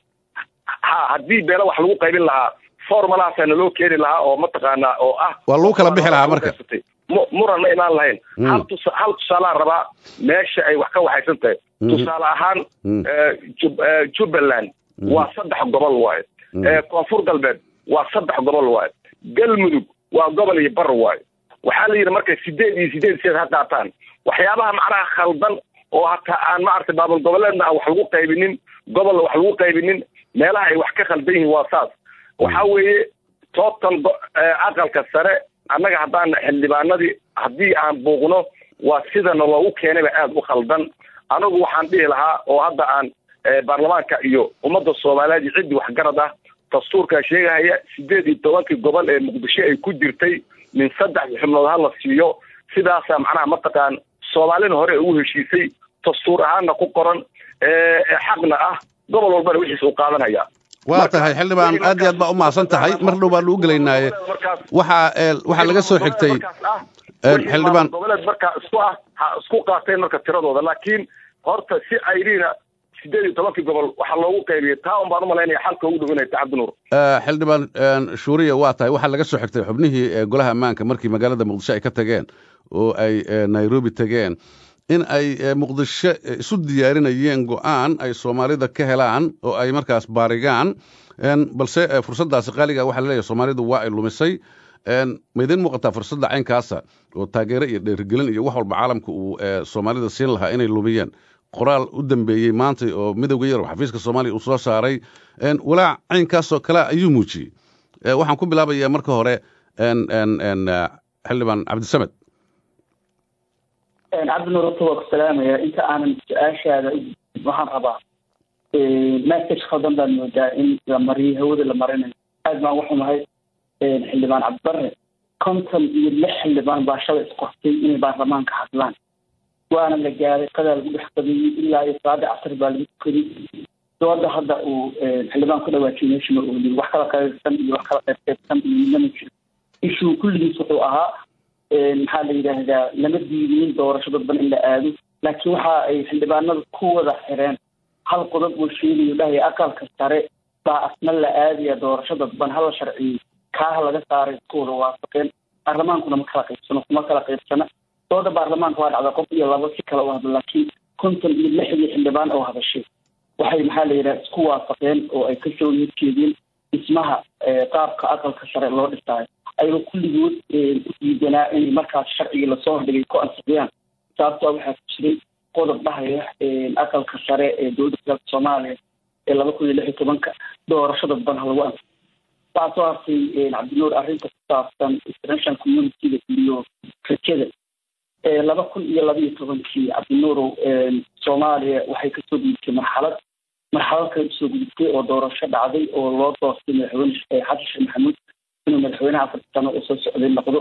ha haddii beela wax lagu qaybin lahaa formalahaasana loo keeni lahaa oo mataqaana oo ah waa lagu kala bixi lahaa marka Mu- muran ma imaan lahayn Mm. hal tusa hal tusaalaa rabaa meesha ay wax ka waxaysan tahay Mhm. tusaale ahaan Mm. eh, Jub- eh, jubbaland Mhm. waa saddex gobol waaye Mm. Eh, koonfur galbeed waa saddex gobol waaye galmudug waa gobol iyo bar waaye waxaa la yidhi marka sideed iyo sideed sideed ha qaataan waxyaabaha macnaha khaldan oo hataa aan maaragtay baabul goboleedna aan wax lagu qaybinin gobolna wax lagu qaybinin meelaha ay wax ka khaldan yihiin waa saas waxaa weeye total go- eh, aqalka sare annaga haddaan xildhibaanadii haddii aan buuqno waa sidana loogu keenayba aada u khaldan anagu waxaan dhihi lahaa oo hadda aan eh, baarlamaanka iyo ummadda soomaaliyeed iyo ciddii waxgarad ah dastuurkaa sheegahaya sideed iyo tobankii gobol ee muqdisho ay ku jirtay min saddex xubnood ha la siiyo sidaasaa macnaha mataqaan soomaalina hore ugu heshiisay dastuur ahaanna ku qoran ee ee xaqna ah gobol walbana wixiis uu qaadanaya waa tahay xildhibaan aad iyo aad baa u mahadsan tahay mar dhow baanu u gelaynaaye waxaa ee, waxaa laga soo xigtay een, xildhibaan goboleed markaa isku ah ha isku qaateen marka tiradooda laakiin horta si ayriina sideed iyo tobankii gobol waxaa loogu qaybiyey taa un baan umalaynaya xalka ugu dhow inay tahay cabdinuur ee, xildhibaan een, shuuriya waa tahay waxaa laga soo xigtay xubnihii ee, golaha ammaanka markii magaalada muqdisho ay ka tageen oo ay ee, nairobi tageen in ay ee, muqdisho ee, isu diyaarinayeen go-aan ay soomaalida ka helaan oo ay markaas baarigaan een, balse ee, fursaddaasi qaaliga waxaa laleeyahay soomaalidu waa ay lumisay een, ma idiin muuqataa fursadda caynkaasa oo taageero iyo dheerigelin iyo wax walba caalamka uu ee, soomaalida siin lahaa inay lumiyeen qoraal u dambeeyey maanta oo midowga yar oo xafiiska soomaaliya uu soo saaray een, walaac caynkaasoo kale ayuu muujiyey Ee, waxaan ku bilaabayaa marka hore een, een, een, eh, xildhibaan cabdisamed cabdinuur horta waa ku salaamaya inta aanan su-aashaada u gudbin waxaan rabaa message khaldan baan moodaa in la mariyo hawada la marinayo aad baan uga xumahay xildhibaan cabdibare konton iyo lix xildhibaan baa shalay isqortay inay baarlamaanka hadlaan waana la gaaray qadaa lagu dhex qadiyey ilaa iyo salaada casar baa lagu tukaday dooda hadda uu xildhibaan ku dhawaajiyay meesha ma oolin wax kala qaybsan iyo wax kala qaybqaybsan iyo midnama jiro ishuu kulligiis wuxuu ahaa maxaa la yidhaahdaa lama diidinin doorasho dadban in la aado laakiin waxa ay xildhibaanadu ku wada xireen hal qodob uu sheegayo dhahaya aqalka sare baa asna la aadaya doorasho dadban hala sharciyey kaaha laga saaray isku wada waafaqeen baarlamaankuna ma kala qaybsano kuma kala qaybsana dooda baarlamaanka waa dhacda qof iyo labo si kale u hadlo laakiin konton iyo lixdii xildhibaan oo hadashay waxay maxaa la yidhaha isku waafaqeen oo ay kasoo horjeedeen dhismaha qaabka aqalka sare loo dhisaayo ayagoo kulligood u diidanaa inay markaas sharcigii lasoo hordhigay ku ansixiyaan sababtoo waxaa ku jiray qodob dhahaya aqalka sare ee dowladda federaalka soomaaliya ee laba kun iyo lix iyo tobanka doorasho dadban ha lagu ansixiyo waxaa soo hartay cabdinuur arrinta ku saabsan international communityga iyo rajada laba kun iyo laba iyo tobankii cabdinuurow soomaaliya waxay kasoo gudubtay marxalad marxalad kale usoo gudubtay oo doorasho dhacday oo loo doortay madaxweyne xasan sheekh maxamuud inuu madaxweynaha afarta sano oo soo socday noqdo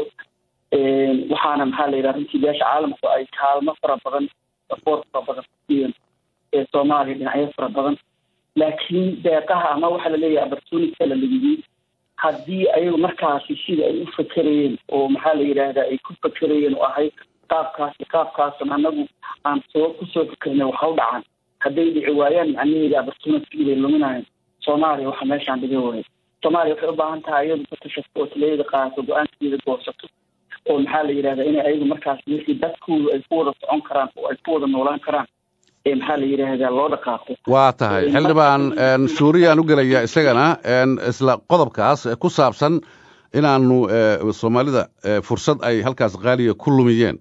waxaana maxaa la yidhaha runtii beesha caalamku ay kaalmo fara badan sapoort fara badan kusiiyeen ee soomaaliya dhinacyo fara badan laakiin deeqaha ama waxaa laleeyahay opportunity la lumiyey haddii ayagu markaasi sida ay u fakerayeen oo maxaa la yidhaahdaa ay ku fakerayeen oo ahayd qaabkaasi qaabkaasan anagu aan soo kusoo fikernay waxa u dhacaan hadday dhici waayaan macnaheeda opportunity bay luminayan soomaaliya waxa meeshaan dhiga waaya soomaaliya waxay u baahan tahay iyadu ka tashato oo taladeeda qaadato go-aankeeda goosato oo maxaa la yidhahdaa inay ayagu markaas wixii dadkoodu ay ku wada socon karaan oo ay ku wada noolaan karaan ee maxaa la yidhaahdaa loo dhaqaaqo waa tahay xildhibaan shuuriyaan u gelayaa isagana isla qodobkaas ku saabsan inaanu soomaalida fursad ay halkaas qaaliya ku lumiyeen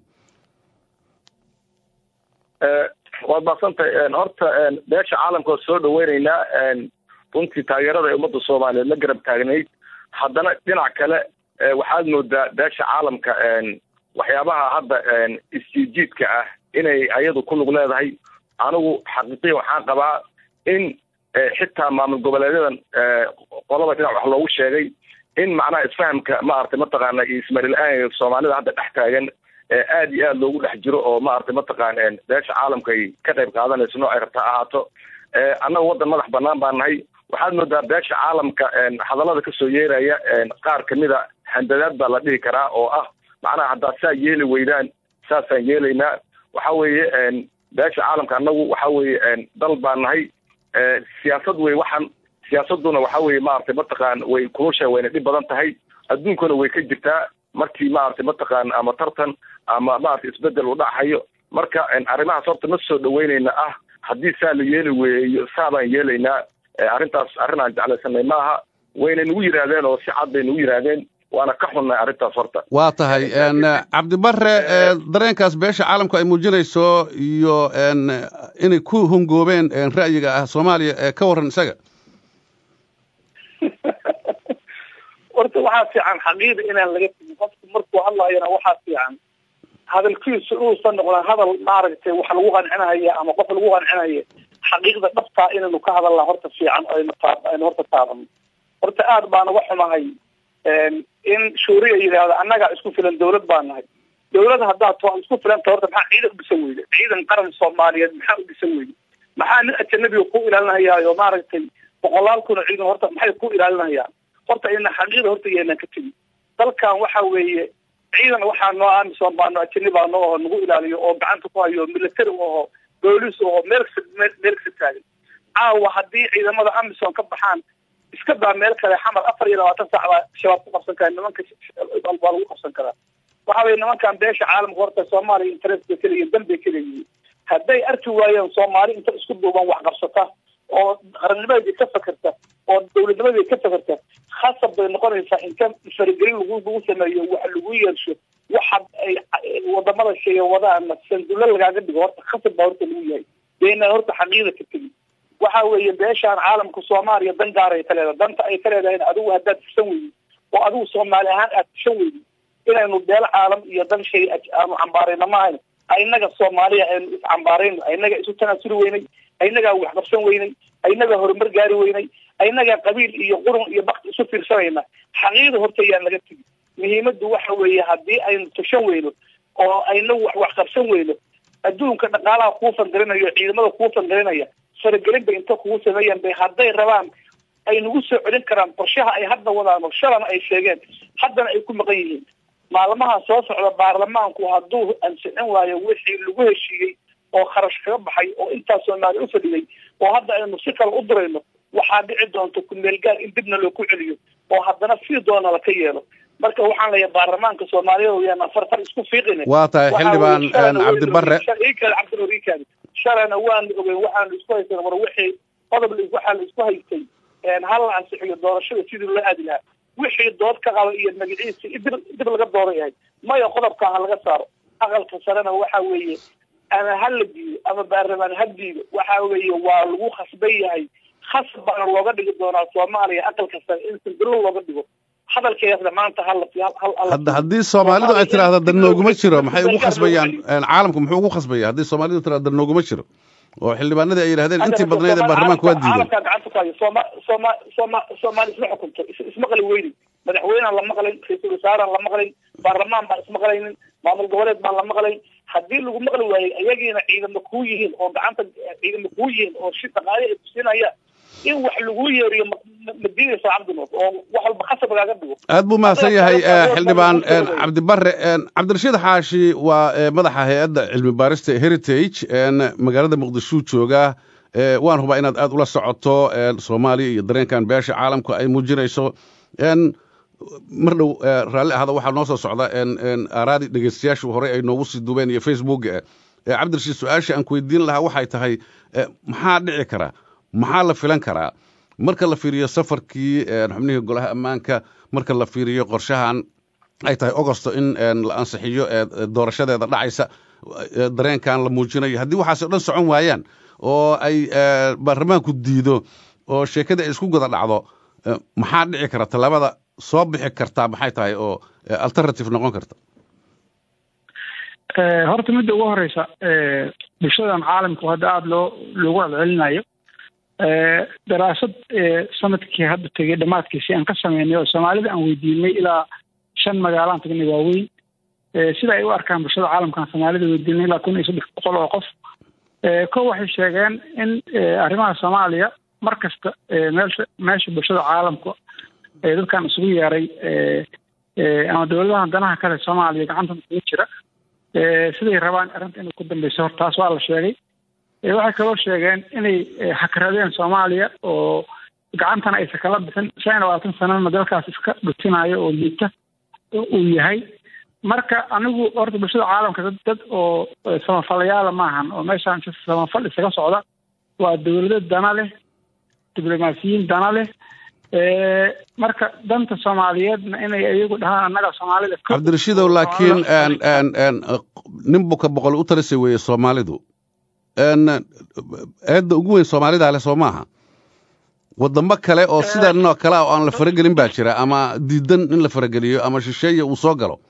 waad maadsantahay horta beesha caalamka oo soo dhaweyneynaa runtii taageerada ay ummadda soomaaliyeed la garab taagnayd haddana dhinac kale waxaad moodaa beesha caalamka waxyaabaha hadda isjiidjiidka ah inay ayadu ku lug leedahay anigu xaqiiqiya waxaan qabaa in xitaa maamul goboleedyadan qolada dhinac wax loogu sheegay in macnaha isfahamka maaragtay mataqaana iyo ismarilaaanka soomaalida hadda dhex taagan aad iyo aad loogu dhex jiro oo maaragtay mataqaana beesha caalamka ay ka qayb qaadanayso nooc ay rabta ahaato annaga waddan madax banaan baan nahay waxaad moodaa beesha caalamka hadallada kasoo yeeraya qaar kamida handadaad baa la dhihi karaa oo ah macnaha haddaad saa yeeli weydaan saasaan yeelaynaa waxa weeye beesha caalamka annagu waxa weeye dal baan nahay siyaasad wey waxan siyaasaduna waxa weeye maaragtay mataqaan way kulusha wayna dhib badan tahay adduunkuna way ka jirtaa markii maaragtay mataqaan ama tartan ama maaragtay isbedel uu dhacayo marka arrimahaas horta ma soo dhaweynayna ah haddii saa la yeeli weeyo saa baan yeelaynaa arrintaas arrin aan jeclaysanay maaha wayna nagu yidhaahdeen oo si cad bay nagu yidhaahdeen waana ka xunnay arrintaas horta waa tahay cabdibare dareenkaas beesha caalamku ay muujinayso iyo inay ku hongoobeen ra'yiga ah soomaaliya ka warran isaga horta waxaa fiican xaqiida inaan laga tegin qofku markuu hadlayana waxaa fiican hadalkiisu inuusan noqdaan hadal maaragtay wax lagu qancinaya ama qof lagu qancinaya xaqiiqda dhabtaa inaynu ka hadalnaa horta fiican aynu aynu horta taabano horta aad baan uga xumahay in shuuriya yidhaahdo annagaa isku filan dawlad baa nahay dawlad haddaad to isku filanta horta maxaa ciidan u dhisan weyda ciidan qaran soomaaliyeed maxaa u dhisan weyda maxaa nin ajanabiga ku ilaalinayaayo maaragtay boqolaal kuna ciidan horta maxay ku ilaalinayaan horta ina xaqiiqda horta yeelan ka tegi dalkan waxa weeye ciidan waxaa noo amisom baano ajani baano oo nagu ilaaliyo oo gacanta ku hayo military aho boolis aho meel meel kasa taagan caawa haddii ciidamada amisom ka baxaan iska daa meel kale xamar afar iyo labaatan saac baa shabaab ku qabsan karaa nimanka baa lagu qabsan karaa waxa weye nimankan beesha caalamka horta soomaaliya interest bay kaleyihin dan bay kaleyihiin hadday arki waayeen soomaali inta isku duuban wax qabsata oo qarannimadeeda ka fakerta oo dawladnimadeeda ka fakerta khasab bay noqonaysaa inta faragelin lagu lagu sameeyo wax lagu yeelsho waxa ay wadamada sheege wadaana sandulo lagaaga dhigo horta khasab baa horta lagu yahay deenaan horta xaqiida ka tegi waxa weeye beeshaan caalamka soomaaliya dan gaaray ka leedahay danta ay ka leedahay adigu haddaad tushan weydi oo adigu soomaali ahaan aad tushan weydi inaynu beel caalam iyo dan shay aanu cambaarayna maahayn inaga soomaaliya aynu iscambaarayno inaga isu tanaasuli weynay inagaa wax qabsan weynay inagaa horumar gaari weynay inagaa qabiil iyo qurun iyo bakti isu fiirsanayna xaqiida horta yaan laga tegi muhiimadu waxa weeye haddii aynu tushan weyno oo aynagu wax wax qabsan weyno adduunka dhaqaalaha kuu fangarinayo ciidamada kuu fangarinaya faragelin bay inta kugu sameeyaan bay hadday rabaan ay nagu soo celin karaan qorshaha ay hadda wadaano shalana ay sheegeen haddana ay ku maqan yihiin maalmaha soo socda baarlamaanku hadduu ansixin waayo wixii lagu heshiiyey oo kharash kaga baxay oo intaas soomaaliya u fadhiyay oo hadda aynu si kale u dirayno waxaa dhici doonta kumeelgaar in dibna loo ku celiyo oo haddana sii doona laka yeelo marka waxaan leeyahay baarlamaanka soomaaliyeed yaan afartan isku fiiqin waa tahay xildhibaan cabdibare cabdirikaadi shalana waanu ogeyn waxaanu isku haysana war wixii qodob waxaa la isku haystay hal la ansixiyo doorashada sidii loo aadi lahaa wixii dood ka qaba iyo magaciisa dib dib laga dooda yahay maya qodobka ha laga saaro aqalka sarena waxa weeye ama ha la diido ama baarlamaan ha diido waxa weeye waa lagu khasban yahay khasab baana looga dhigi doonaa soomaaliya aqalka sare in sildilo looga dhigo hadalkeesna maanta hadda haddii soomaalidu ay tiraahda dan nooguma jiro maxay ugu khasbayaan caalamku muxuu ugu khasbaya haddii soomaalidu tirahda dan nooguma jiro oo xildhibaanadii ay yidhahdeen intii badnayd ee baarlamaanka waa diideen caalamkaa gacanta ku hayo sooma sooma sooma soomaali isma xukunto isma qali weynin madaxweynaan la maqlayn ra-iisul wasaaraan la maqlayn baarlamaan baan ismaqlaynin maamul goboleed baan la maqlayn haddii lagu maqli waayey ayagiina ciidamo kuu yihiin oo gacanta ciidamo kuu yihiin oo shi dhaqaale ay kusinaya in wax lagu yeeriyo madiinaysa cabdinood oo wax walba khasab lagaaga dhigo aad buu mahadsan yahay xildhibaan cabdibare cabdirashiid xaashi waa madaxa hay-adda cilmi baarista heritage magaalada muqdishuu joogaa waan hubaa inaad aad ula socoto soomaaliya iyo dareenkan beesha caalamku ay muujinayso mar dhow raalli ahada waxaa noo soo socda aaraadi dhegeystayaashu horey ay noogu sii duubeen iyo facebook cabdirashiid su-aasha aan ku weydiin lahaa waxay tahay maxaa dhici karaa maxaa la filan karaa marka la fiiriyo safarkii xubnihii golaha ammaanka marka la fiiriyo qorshahan ay tahay ogosto in la ansixiyo doorashadeeda dhacaysa dareenkan la muujinayo haddii waxaas o dhan socon waayaan oo ay baarlamaanku diido oo sheekadii ay isku guda dhacdo maxaa dhici kara tallaabada soo bixi kartaa maxay tahay oo alternative noqon karta horta midda ugu horeysa bulshadan caalamku hadda aada loo loogu celcelinayo daraasad sanadkii hadda tegay dhammaadkiisi aan ka sameynay oo soomaalida aan weydiinay ilaa shan magaalaan tagnay waaweyn sida ay u arkaan bulshada caalamkaan soomaalida weydiinay ilaa kun iyo saddex boqol oo qof ko waxay sheegeen in arrimaha soomaaliya mar kasta meesha meesha bulshada caalamka dadkan isugu yeeray ama dowladaha danaha kale soomaaliya gacanta isugu jira siday rabaan arrinta inay ku dambeyso hor taas waa la sheegay waxay kaloo sheegeen inay hakradeen soomaaliya oo gacantana aysan kala bixin shan iyo labaatan sanana dalkaas iska dhutinayo oo liita uu yahay marka anigu horta bulshada caalamka dad dad oo samafalayaala maahan oo meeshaan si samafal isaga socda waa dowlado dana leh diblomaasiyiin dana leh marka danta soomaaliyeedna inay iyagu dhahaan annaga soomaalida cabdirashiidow laakiin nin buka boqol u talisay weeye soomaalidu eedda ugu weyn soomaalidaa leh soo maaha wadamo kale oo sidan oo kale ah oo aan la faragelin baa jira ama diidan in la farageliyo ama shisheeye uu soo galo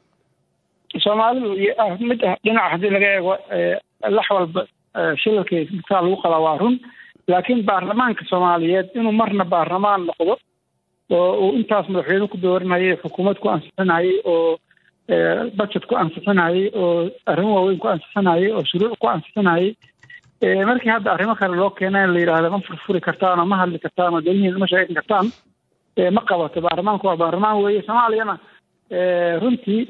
soomaalidu mid dhinaca haddii laga eego lax walba shilalkay midkaa lagu qalaa waa run laakiin baarlamaanka soomaaliyeed inuu marna baarlamaan noqdo oo uu intaas madaxweyne ku dooranayay xukuumad ku ansixinayay oo budget ku ansixinayay oo arrimo waaweyn ku ansixinayay oo shuruuc ku ansixinayay markii hadda arrimo kale loo keena in la yidhaahdo ma furfuri kartaan oo ma hadli kartaan oo dalihiina ma sheegan kartaan ma qabato baarlamaanku waa baarlamaan weeye soomaaliyana runtii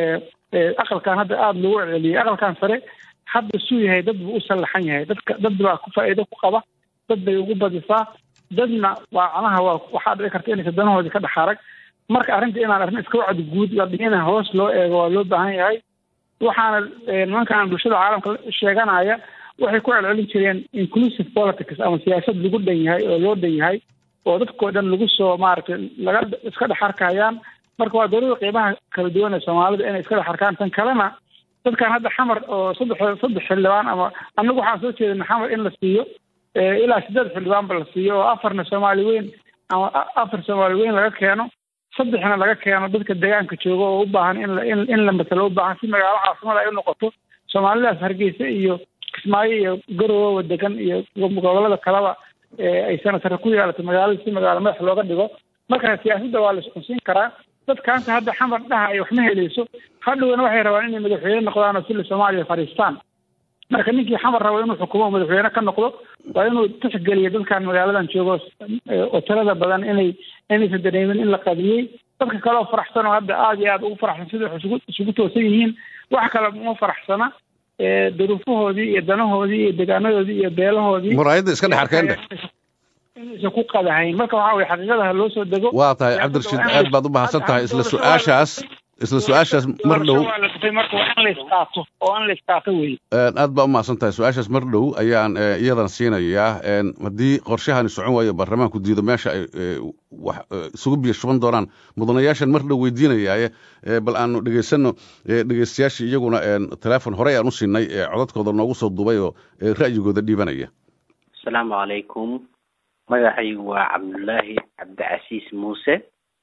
aqalkan hadda aada loogu celceliyey aqalkan sare hadda suu yahay dad buu u sallaxan yahay dadka dad baa ku faa'iido ku qaba dad bay ugu badisaa dadna waa canaha waa waxaa dhici karta inaysa danahoodii ka dhex arag marka arrinta inaan arrin iska wacdi guud la dhigina hoos loo eego waa loo baahan yahay waxaana nimankaan bulshada caalamka sheeganaya waxay ku celcelin jireen inclusive politics ama siyaasad lagu dhan yahay oo loo dhan yahay oo dadkao dhan lagu soo maaragtay laga iska dhex arkayaan marka waa dowlada qiimaha kala duwan ee soomaalida inay iska dhex arkaan tan kalena dadkan hadda xamar oo saddex saddex xildhibaan ama annagu waxaan soo jeedina xamar in la siiyo ilaa siddeed xildhibaanba la siiyo oo afarna soomaali weyn ama afar soomaali weyn laga keeno saddexna laga keeno dadka deegaanka jooga oo u baahan in la in la matalo u baahan si magaalo caasimada ay u noqoto soomaalidaas hargeysa iyo kismaayo iyo garowowa degan iyo gobolada kaleba ay senatare ku yeelato magaalada si magaalo madax looga dhigo marka siyaasadda waa la isxunsiin karaa dadkaanta hadda xamar dhaha ay waxma helayso hadhowna waxay rabaan inay madaxweyne noqdaan oo sila soomaaliya fadhiistaan marka ninkii xamar rabo inuu xukumo madaxweyne ka noqdo waa inuu tixgeliyo dadkan magaaladan joogo oo tirada badan inay inaysan dareemin in la qadiyey dadka kale oo faraxsan oo hadda aada iyo aada ugu faraxsan sida wax isugu isugu toosan yihiin wax kale uma faraxsana duruufahoodii iyo danahoodii iyo degaanadoodii iyo beelahoodii muraayadda iska dhex arkeen inaysan ku qadahayn marka waxaa weye xaqiiqadaha loo soo dego waa tahay cabdirashiid aad baad u mahadsan tahay isla su-aashaas isla su-aashaas mar dhow marka waa in la isqaato oo in la isqaato weye aad baa u mahadsan tahay su-aashaas mar dhow ayaan iyadan siinayaa haddii qorshahani socon waayo baarlamaanku diido meesha ay wax isugu biyo shuban doonaan mudanayaashan mar dhow weydiinayaaye bal aanu dhegaysano dhegeystayaashii iyaguna teleefon horey aan u siinay codadkooda noogu soo duubay oo ra'yigooda dhiibanaya asalaamu calaykum magacaygu waa cabdullaahi cabdicasiis muuse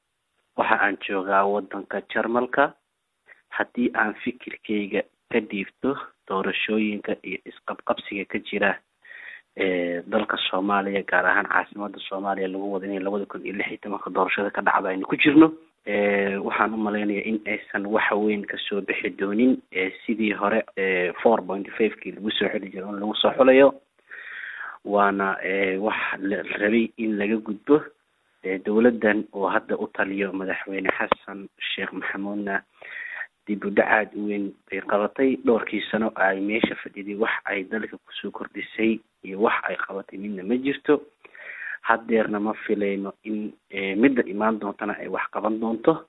waxa aan joogaa waddanka jarmalka haddii aan fikirkayga ka dhiibto doorashooyinka iyo isqabqabsiga ka jira dalka soomaaliya gaar ahaan caasimada soomaaliya lagu wada inay labada kun iyo lix iyo tobanka doorashada ka dhacda aynu ku jirno waxaan u malaynayaa in aysan waxa weyn kasoo bixi doonin sidii hore four point fivekii lagu soo xili jiro in lagu soo xulayo waana wax la rabay in laga gudbo dowladdan oo hadda u taliyo madaxweyne xasan sheekh maxamuudna dib u dhacaad u weyn bay qabatay dhowrkii sano ay meesha fadhiday wax ay dalka kusoo kordhisay iyo wax ay qabatay midna ma jirto haddeerna ma filayno in midda imaan doontana ay wax qaban doonto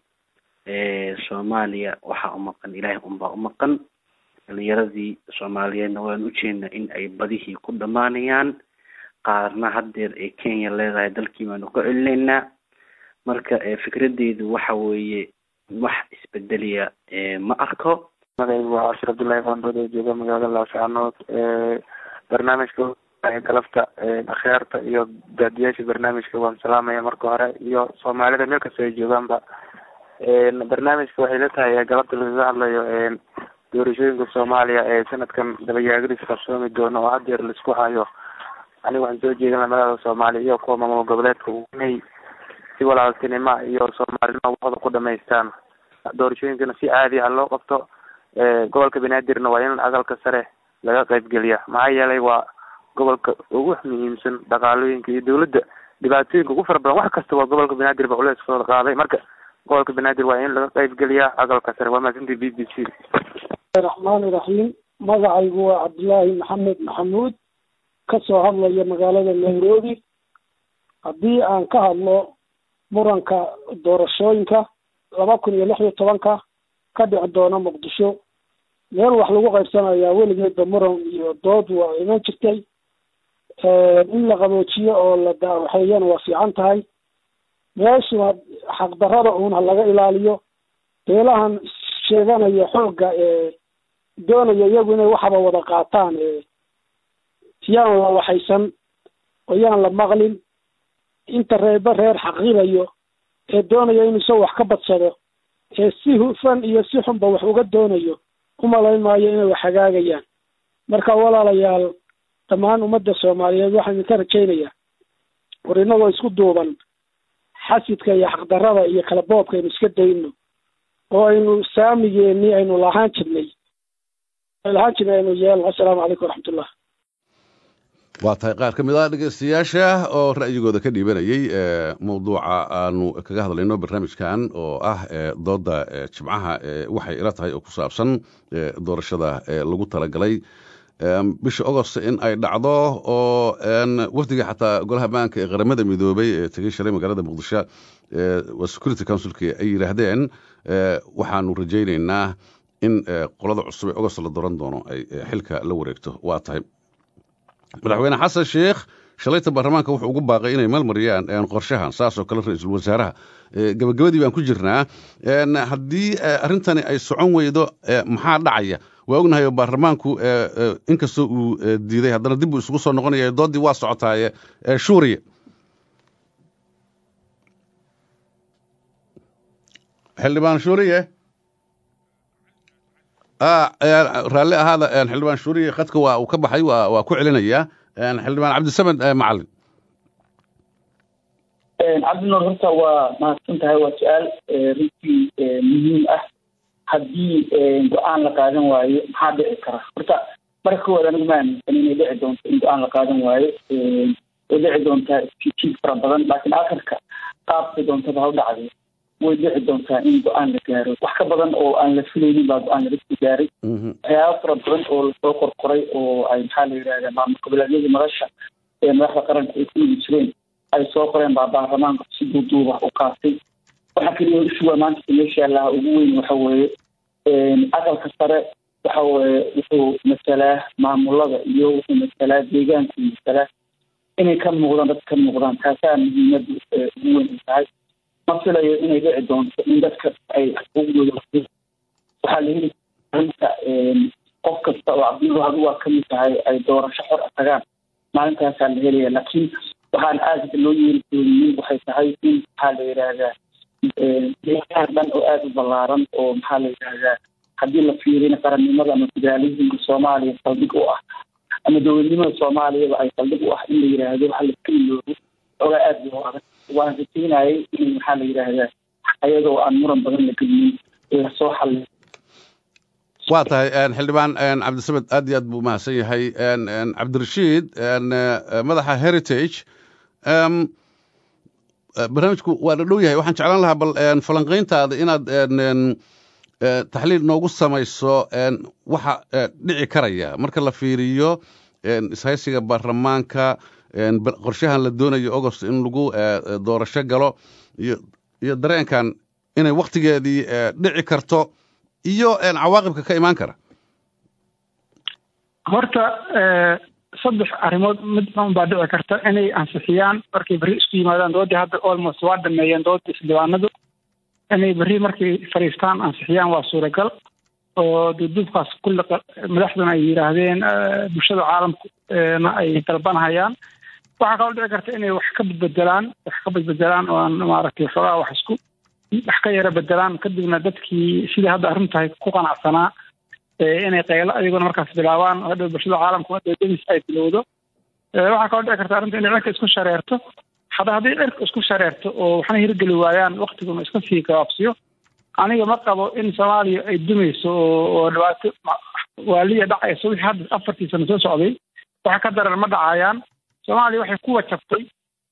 soomaaliya waxaa u maqan ilaahay unbaa u maqan dhalinyaradii soomaaliyeedna waan ujeednaa in ay badihii ku dhammaanayaan qaarna haddeer ee kenya leedahay dalkii baanu ka celinaynaa marka fikradeydu waxa weeye wax isbedeliya ma arko magaygu waa cashir cabdullaahi qaandood oo jooga magaalada laascaanood barnaamijka galabta akhyaarta iyo daadiyaasha barnaamijka waan salaamaya marka hore iyo soomaalida meel kasta ay joogaanba barnaamijka waxay la tahay galabta lagaga hadlayo doorashooyinka soomaaliya ee sanadkan dabayaagadiis qarsoomi doono oo haddeer laisku hayo aniga waxaan soo jeedin magaalada soomaaliya iyo kuwa maamul goboleedka inay si walaaltinimo iyo soomaalinimo waxooda ku dhamaystaan doorashooyinkana si caadi ah loo qabto gobolka banaadirna waa in aqalka sare laga qaybgeliya maxaa yeelay waa gobolka ugu muhiimsan dhaqaalooyinka iyo dawladda dhibaatooyinka ugu fara badan wax kasta waa gobolka banaadir ba culeyskooda qaaday marka gobolka banaadir waa in laga qaybgeliyaa aqalka sare waa mahadsantii b b c raxmaani raxiim magacaygu waa cabdilaahi maxamed maxamuud kasoo hadlaya magaalada nairobi haddii aan ka hadlo muranka doorashooyinka laba kun iyo lix iyo tobanka ka dhici doona muqdisho meel wax lagu qaybsanayaa weligeedba muran iyo dood waa iman jirtay in la qaboojiyo oo la daawaxeeyana waa fiican tahay meeshuna xaqdarrada uun ha laga ilaaliyo beelahan sheeganaya xoogga ee doonaya iyagu inay waxaba wada qaataan yaan la waxaysan oo yaan la maqlin inta reeba reer xaqiilayo ee doonaya inuu isagoo wax ka badsado ee si hufan iyo si xunba wax uga doonayo umalayn maayo inay wax hagaagayaan marka walaalayaal dhammaan ummadda soomaaliyeed waxaan idinka rajaynayaa war inagoo isku duuban xasidka iyo xaqdarrada iyo kala boobka aynu iska dayno oo aynu saamigeenii aynu lahaan jirnay lahaan jirnay aynu yeelno assalaamu calaykum waraxmatullah waa tahay qaar ka mid ah dhegeystayaasha oo ra'yigooda ka dhiibanayay mawduuca aanu kaga hadlayno barnaamijkan oo ah dooda jimcaha waxay ila tahay oo ku saabsan doorashada lagu talagalay bisha agost in ay dhacdo oo wafdiga xataa golaha baanka ee qaramada midoobay ee tegey shalay magaalada muqdisho security councilki ay yidhaahdeen waxaanu rajaynaynaa in qolada cusub ee agost la dooran doono ay xilka la wareegto waa tahay madaxweyne xasan sheekh shalayta baarlamaanka wuxuu ugu baaqay inay maalmariyaan qorshahan saasoo kale ra-iisul wasaaraha gabagabadii baan ku jirnaa haddii arrintani ay socon weydo maxaa dhacaya waa ognahay oo baarlamaanku inkastoo uu diiday haddana dib uu isugu soo noqonaya doodii waa socotaaye shuuriya xildhibaan shuuriye raalli ahaada xildhibaan shuuriye khadka waa uu ka baxay waa ku celinayaa xildhibaan cabdisamed macalin cabdinuur horta waa mahadsan tahay waa su-aal runtii muhiim ah haddii go-aan la qaadan waayo maxaa dhici kara horta marka koowaad anigu ma aaminsan inay dhici doonto in go-aan la qaadan waayo way dhici doontaa jiid fara badan laakiin akhirka qaabka doontaba ha u dhacday way dhici doontaa in go-aan la gaaro wax ka badan oo aan la filaynin baa go-aan laga soo gaaray waxyaaba fara badan oo lasoo qorqoray oo ay maxaa la yidhahda maamul goboleedyadii madasha ee madaxda qaranka ay ku yimi jireen ay soo qoreen baa baarlamaanka si duuduuba u qaatay waxaa keliya ishuwa maanta meesha yaalaha ugu weyn waxa weeye aqalka sare waxa weeye wuxuu masalaa maamulada iyo wuxuu masalaa deegaanku masalaa inay ka muuqdaan dadka ka muuqdaan taasaa muhiimadu ugu weyn ay tahay ma filayo inay dhici doonto in dadka ay xuquuqdooda waxaa la heli arinta qof kasta oo cabdinuur hadu waa kamid tahay ay doorasho xor tagaan maalintaasaa la helaya laakiin waxaan aada loo yeeli dooninin waxay tahay in maxaa la yidhaahdaa deegaan dhan oo aada u ballaaran oo maxaa la yidhahdaa haddii la fiirina qarannimada ama federaalismka soomaaliya saldhig u ah ama dowladnimada soomaaliyaba ay saldhig u ah in la yidhaahdo waxa la iska iloobo ogaa aada loo adag waan rajaynayay in maxaa la yidhaahdaa ayadoo aan muran badan la gelinin lasoo xallin waa tahay xildhibaan cabdisamed aad iyo aad buu umahadsan yahay cabdirashiid madaxa heritage barnaamijku waa la dhow yahay waxaan jeclaan lahaa bal falanqayntaada inaad taxliil noogu samayso waxa dhici karaya marka la fiiriyo ishaysiga baarlamaanka qorshahan la doonayo agost in lagu doorasho galo iyo dareenkan inay waktigeedii dhici karto iyo cawaaqibka ka imaan kara horta saddex arrimood mid baa dhici karta inay ansixiyaan markay berri isku yimaadaan doodii hadda almost waa dhameeyeen doodii xildhibaanadu inay berri markay fadhiistaan ansixiyaan waa suuragal oo duuduubkaas kulli madaxduna ay yidhaahdeen bulshada caalamku na ay dalbanhayaan waxaa kaloo dhici karta inay wax ka bedbedelaan wax ka bedbedelaan oo aan maaragtay xoogaa wax isku wax ka yara bedelaan kadibna dadkii sidii hadda arrintahay ku qanacsanaa inay qaylo ayaguna markaas bilaabaan hadhow bulshada caalamka hadhow demis ay bilowdo waxaa kaloo dhici karta arrinta inay cirka isku shareerto hadda haddii cirka isku shareerto oo waxna hirgeli waayaan waktiguna iska sii gabaabsiyo aniga ma qabo in soomaaliya ay dumayso oo dhibaato waaliya dhacayso wixii hadda afartii sano soo socday waxa ka daran ma dhacayaan soomaaliya waxay ku wajabtay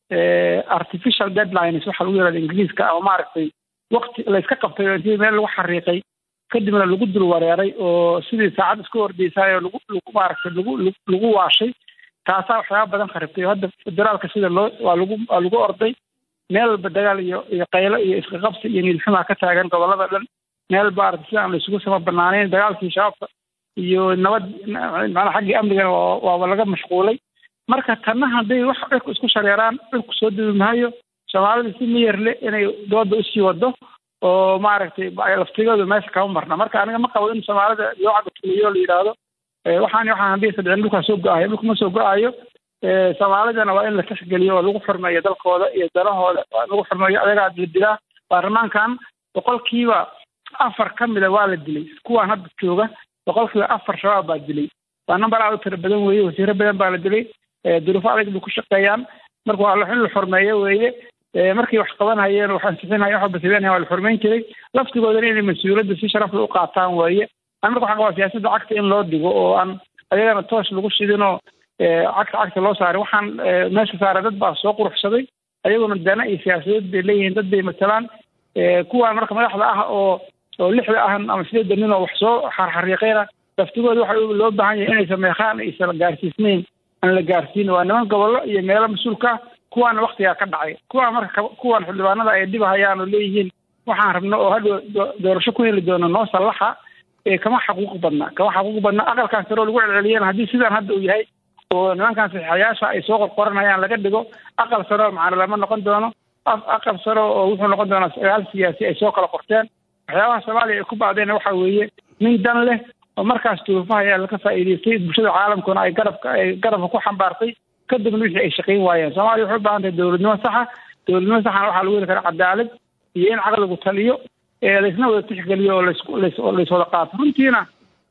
artificial deadlines waxa lagu yihahda ingiriiska ama maaragtay wakti layska qabtay oo intii meel lagu xariiqay kadibna lagu dul wareeray oo sidii saacad isku ordaysaay oo lagu lagu maaragtay lagu lagu waashay taasaa waxyaaba badan kharibtay oo hadda federaalka sida loo waa lagu waa lagu orday meel walba dagaal iyo iyo qaylo iyo isqaqabsi iyo niilxumaa ka taagan gobolada dhan meel maaragtay sida aan la isugu sama banaaneyn dagaalkii shabaabka iyo nabad macnaa xaggii amnigana waaba laga mashquulay marka tanna hadday wax cirku isku shareeraan cirku soo dubi maayo soomaalida si miyarle inay dooda usii wado oo maaragtay laftigooda meesha kama marna marka aniga ma qabo in soomaalida loo cagatuliyo la yidhaahdo waxaan waxaan haddii sadcin dhulkaa soo go-ayo dhulka ma soo go-ayo soomaalidana waa in la tixgeliyo oo lagu xurmeeyo dalkooda iyo danahooda lagu xurmeeyo adagaa la dilaa baarlamaankan boqolkiiba afar ka mida waa la dilay kuwaan hadda jooga boqolkiiba afar shabaab baa dilay waa namber aad u tiro badan weeye wasiiro badan baa la dilay duruufo adag bay ku shaqeeyaan marka waa in la xurmeeyo weeye markay wax qabanhayeen wax ansixinhayen wax basibenhayen waa la xurmeyn jiray laftigoodana inay mas-uuliyadda si sharafla u qaataan weeye an marka waxaan qabaa siyaasadda cagta in loo dhigo oo aan ayagana toos lagu shidinoo cagta cagta loo saaray waxaan meesha saaray dad baa soo quruxsaday ayaguna dana iyo siyaasadeed bay leeyihiin dad bay matalaan kuwaan marka madaxda ah oo oo lixda ah ama sideedda nin oo wax soo xarxariiqeyna laftigooda waxa loo baahan yahay inaysan meekaan aysan gaarsiisnayn aan la gaarsiin waa niman gobollo iyo meelo mas-uulka ah kuwaana waktigaa ka dhacay kuwaan marka kuwaan xildhibaanada ay dhibahayaan oo leeyihiin waxaan rabno oo hadhow doorasho ku heli doono noo sallaxa kama xaquuq badna kama xaquuq badna aqalkan sare oo lagu celceliyeen haddii sidaan hadda uu yahay oo nimankan saxiixayaasha ay soo qorqoranayaan laga dhigo aqal sare oo macna lama noqon doono aqal sare oo wuxuu noqon doonaa sagaal siyaasi ay soo kala qorteen waxyaabaha soomaaliya ay ku bacdeen waxa weeye nin dan leh oo markaas duruufaha ayaa laga faa'iidaystay bulshada caalamkuna ay garabka ay garabka ku xambaartay kadibna wixii ay shaqayn waayeen soomaaliya waxay u baahan tahay dowladnimo saxa dowladnimo saxana waxaa lagu heli karaa cadaalad iyo in caqligu taliyo laysna wada tixgeliyo oo laysoo lays wada qaato runtiina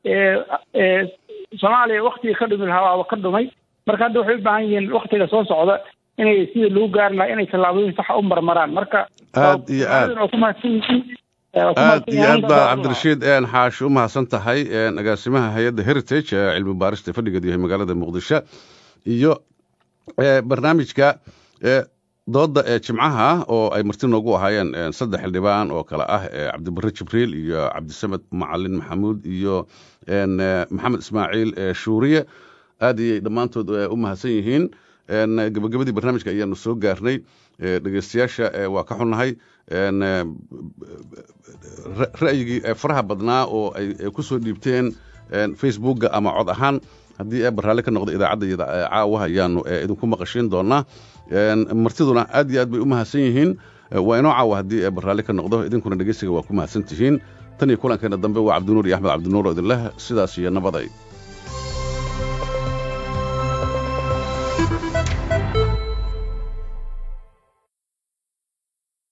soomaaliya waktigii ka dhumi lahaa waaba ka dhumay marka hadda waxay u baahan yihiin waktiga soo socda inay sidii lagu gaari lahaa inay tallaabooyin saxa u marmaraan marka aad iyo aad ku mahadsan yihiin aad iyo aad baa cabdirashiid xaashi u mahadsan tahay agaasimaha hay-adda heritage ee cilmi baarista fadhigeedu yahay magaalada muqdisho iyo barnaamijka dooda ee jimcaha oo ay marti noogu ahaayeen saddex xildhibaan oo kale ah cabdibare jibriil iyo cabdisamed macalin maxamuud iyo maxamed ismaaciil shuuriye aad iyay dhammaantood u mahadsan yihiin gebagabadii barnaamijka ayaanu soo gaarnay dhegeystayaasha waa ka xunnahay ra'yigii faraha badnaa oo ay ku soo dhiibteen facebookga ama cod ahaan haddii ee baraalle ka noqda idaacadda iyo caawa ayaanu idinku maqashiin doonaa martiduna aad iyo aad bay u mahadsan yihiin waa inoo caawa haddii ee baraalle ka noqdo idinkuna dhegeysiga waa ku mahadsan tihiin tan iyo kulankeena dambe waa cabdinuur iyo axmed cabdinuur oo idinleh sidaas iyo nabaday